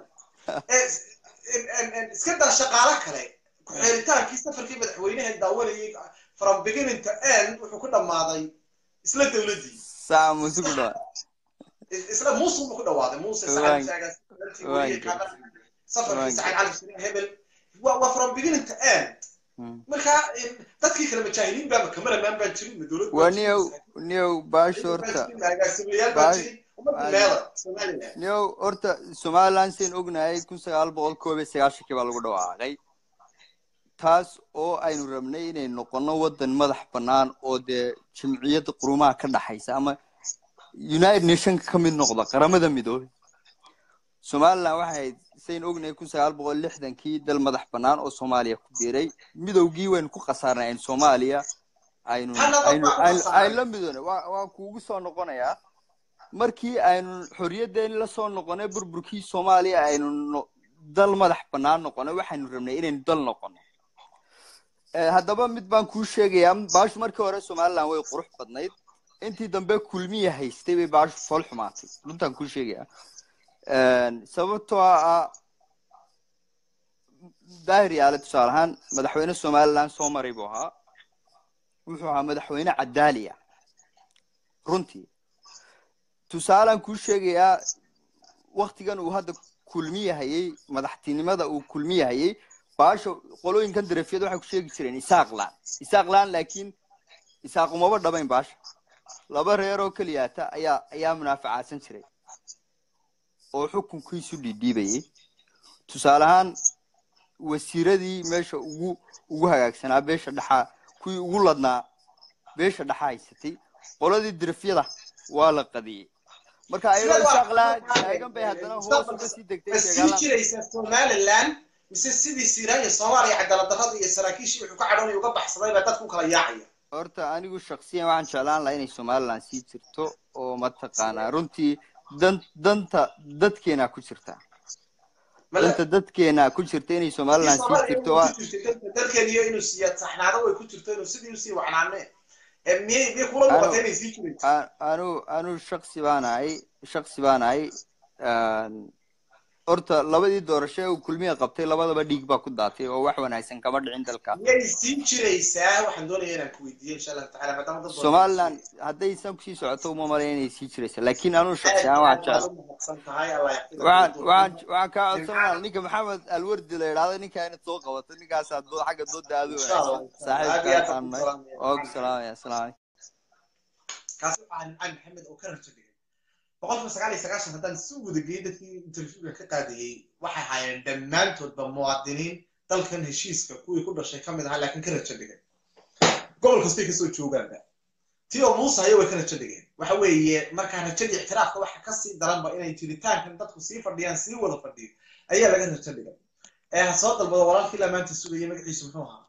iska daa shaqaalo kale ku-xeeritaankii safarkii madaxweynaha daawanayay from beginning to end wuxuu ku dhammaaday isla dowladdii saa musu ku dhawa isla muuse buu ku dhawaaday muuse Waan- sacad safarkii Waan- sacad cali shire hebel waa waa from beginning to end Mm. marka in- dadkii kale majaahiliin baa kameraman baan jirin ma dowlad waa niyow niyow baash horta agaasimayaal baa Baa- jirin ummadda Baa- meela somaliland niyow horta somaliland sayn ognahay kun sagaal boqol koob iyo sagaashankii baa lagu dhawaaqay taas oo aynu rabnay inay noqono wadan madax bannaan oo dee jamciyadda qurumaha ka dhaxaysa ama united nationka ka mid noqda qaramada midoobay somaliland waxay ahayd sayn ognahay kun sagaal boqol lixdankii dal madax bannaan oo soomaaliya ku biiray midowgii waynu ku khasaarnay aynu soomaaliya aynu Hannaba aynu waa ku aynu khasaarnay. aynu la midoonay waa waa kuugu soo noqonayaa markii aynu xorriyadeeni la soo noqonay burburkii soomaaliya aynu no- dal madax bannaan noqonay waxaynu rabnay inaynu dal noqono Eh, haddaba mid baan kuu sheegayaa baashu markii hore somaliland way qurux badnayd intii dambe kulmiya haystay bay baashu fool xumaatay runtaan kuu sheegayaa sababtoo ah daahir yaale tusaale ahaan madaxweyne somaliland soo maray buu ahaa wuxuu ahaa madaxweyne cadaaliya runtii tusaalaan kuu sheegayaa waktigan uu hadda kulmiyahayey madaxtinimada uu kulmiyahayey baasha qolooyinkan darafiyada waxay ku sheegi jireen isaaqlaan isaaqlaan laakiin isaaqumaba dhabayn baasha laba reer oo keliyaata ayaa ayaa munaaficaasan jiray oo xukunkiisu dhiidhiibayay tusaale ahaan wasiiradii meesha ugu ugu hagaagsanaa beesha dhexaa kuwii ugu ladnaa beesha dhexa haysatay qoladii dirafyada waa la qadiyey marka ayagoo isaaqlaan taagan bay haddana hoos uga sii degtay ma sii sheegaalaan jiraysaa somaliland mise sidii siiraanya soomaaliya cadaalad darrada iyo saraakiishii wuxuu ka cadhoonaya uga baxsaday baa dadku kala yaacaya horta anigu shaksiyan waxaan jeclaan lahaa inay somaliland sii jirto oo mataqaanaa runtii dan danta dadkeena ku jirta male danta dadkeena ku jirta inay somaliland sii jirto waa dalkeeniyo inuu siya saxnaado way ku jirto inuu sidii usii wacnaane ee miyay miyay kula muuqata inay sii jirayso a- anu anu shaksi baan ahay shaksi baan ahay horta labadii doorasho ee uu kulmiya qabtay labadaba dhiig baa ku daatay oo wax wanaagsan kama dhicin dalka miyay sii jiraysaa waxaan doonaya inaan ku weydiiyo insha allahu tacala maadaama dad badan somaliland hadday san kusii socoto uma malay inay sii jiraysa laakiin anu shaksi ahaan waxaan jecel mahadsan tahay allah yaxfidaka waxaan waxaan waxaan kaa codsanaa ninka maxamed alwardi la idhaahdo ninkaa inaad soo qabato ninkaasaa doo xagga dooda aad u Insha Allah, wanaagsan aad iyo aad saaxiibkaan baan ku nahay salaamaya. oo ku salaamaya assalaamu calaykum kaasi waxaan cali maxamed oo ka rajo dhigay boqolkiiba sagaal iyo sagaashan haddaan si wada geeyey dadkii interviewga ka qaadayey waxay ahaayeen dhammaantoodba muwaadiniin dalkan heshiiska kuwii ku dhashay ka mid ahaa laakiin ka rajo dhigay gobol kastay kasoo joogaanba tii oo muuse hayo way ka rajo dhigeen waxa weeye markaa rajadii ictiraafka waxa kasii daranba inay jiritaankan dadku sii fadhiyaan sii wada fadhiyo ayaa laga rajo dhigay ee ha soo dalbado walaalkii ilaa maanta sugayay magaciisu muxuu ahaa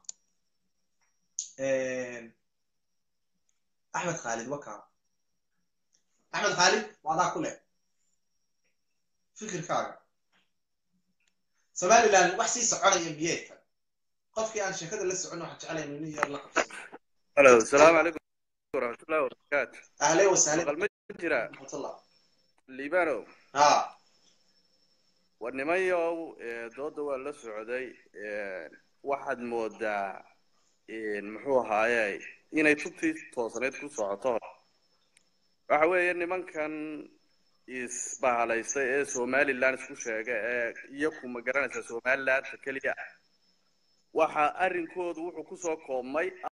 axmed khaalid waka axmed khaalid waa adaa ku leh fikirkaaga somaliland wax sii soconaya miyeedka qofkii aan sheekada la socon waxaan jeclaya inuu nin yar la qabsado Hello, السلام عليكم ورحمة الله وبركاته. ahlan wasahlan مقال مجرى raxmatullah liibano ha war nimanyow ee, dooda waa la socday ee, waxaad moodaa een, muxuu ahaaye inay tubtii toosneed ku socoto waxa weeye nimankan isbahalaystay ee somaliland isku sheega ee iyaku ma garanaysa somalilandta keliya waxa arrinkoodu wuxuu kusoo koobmay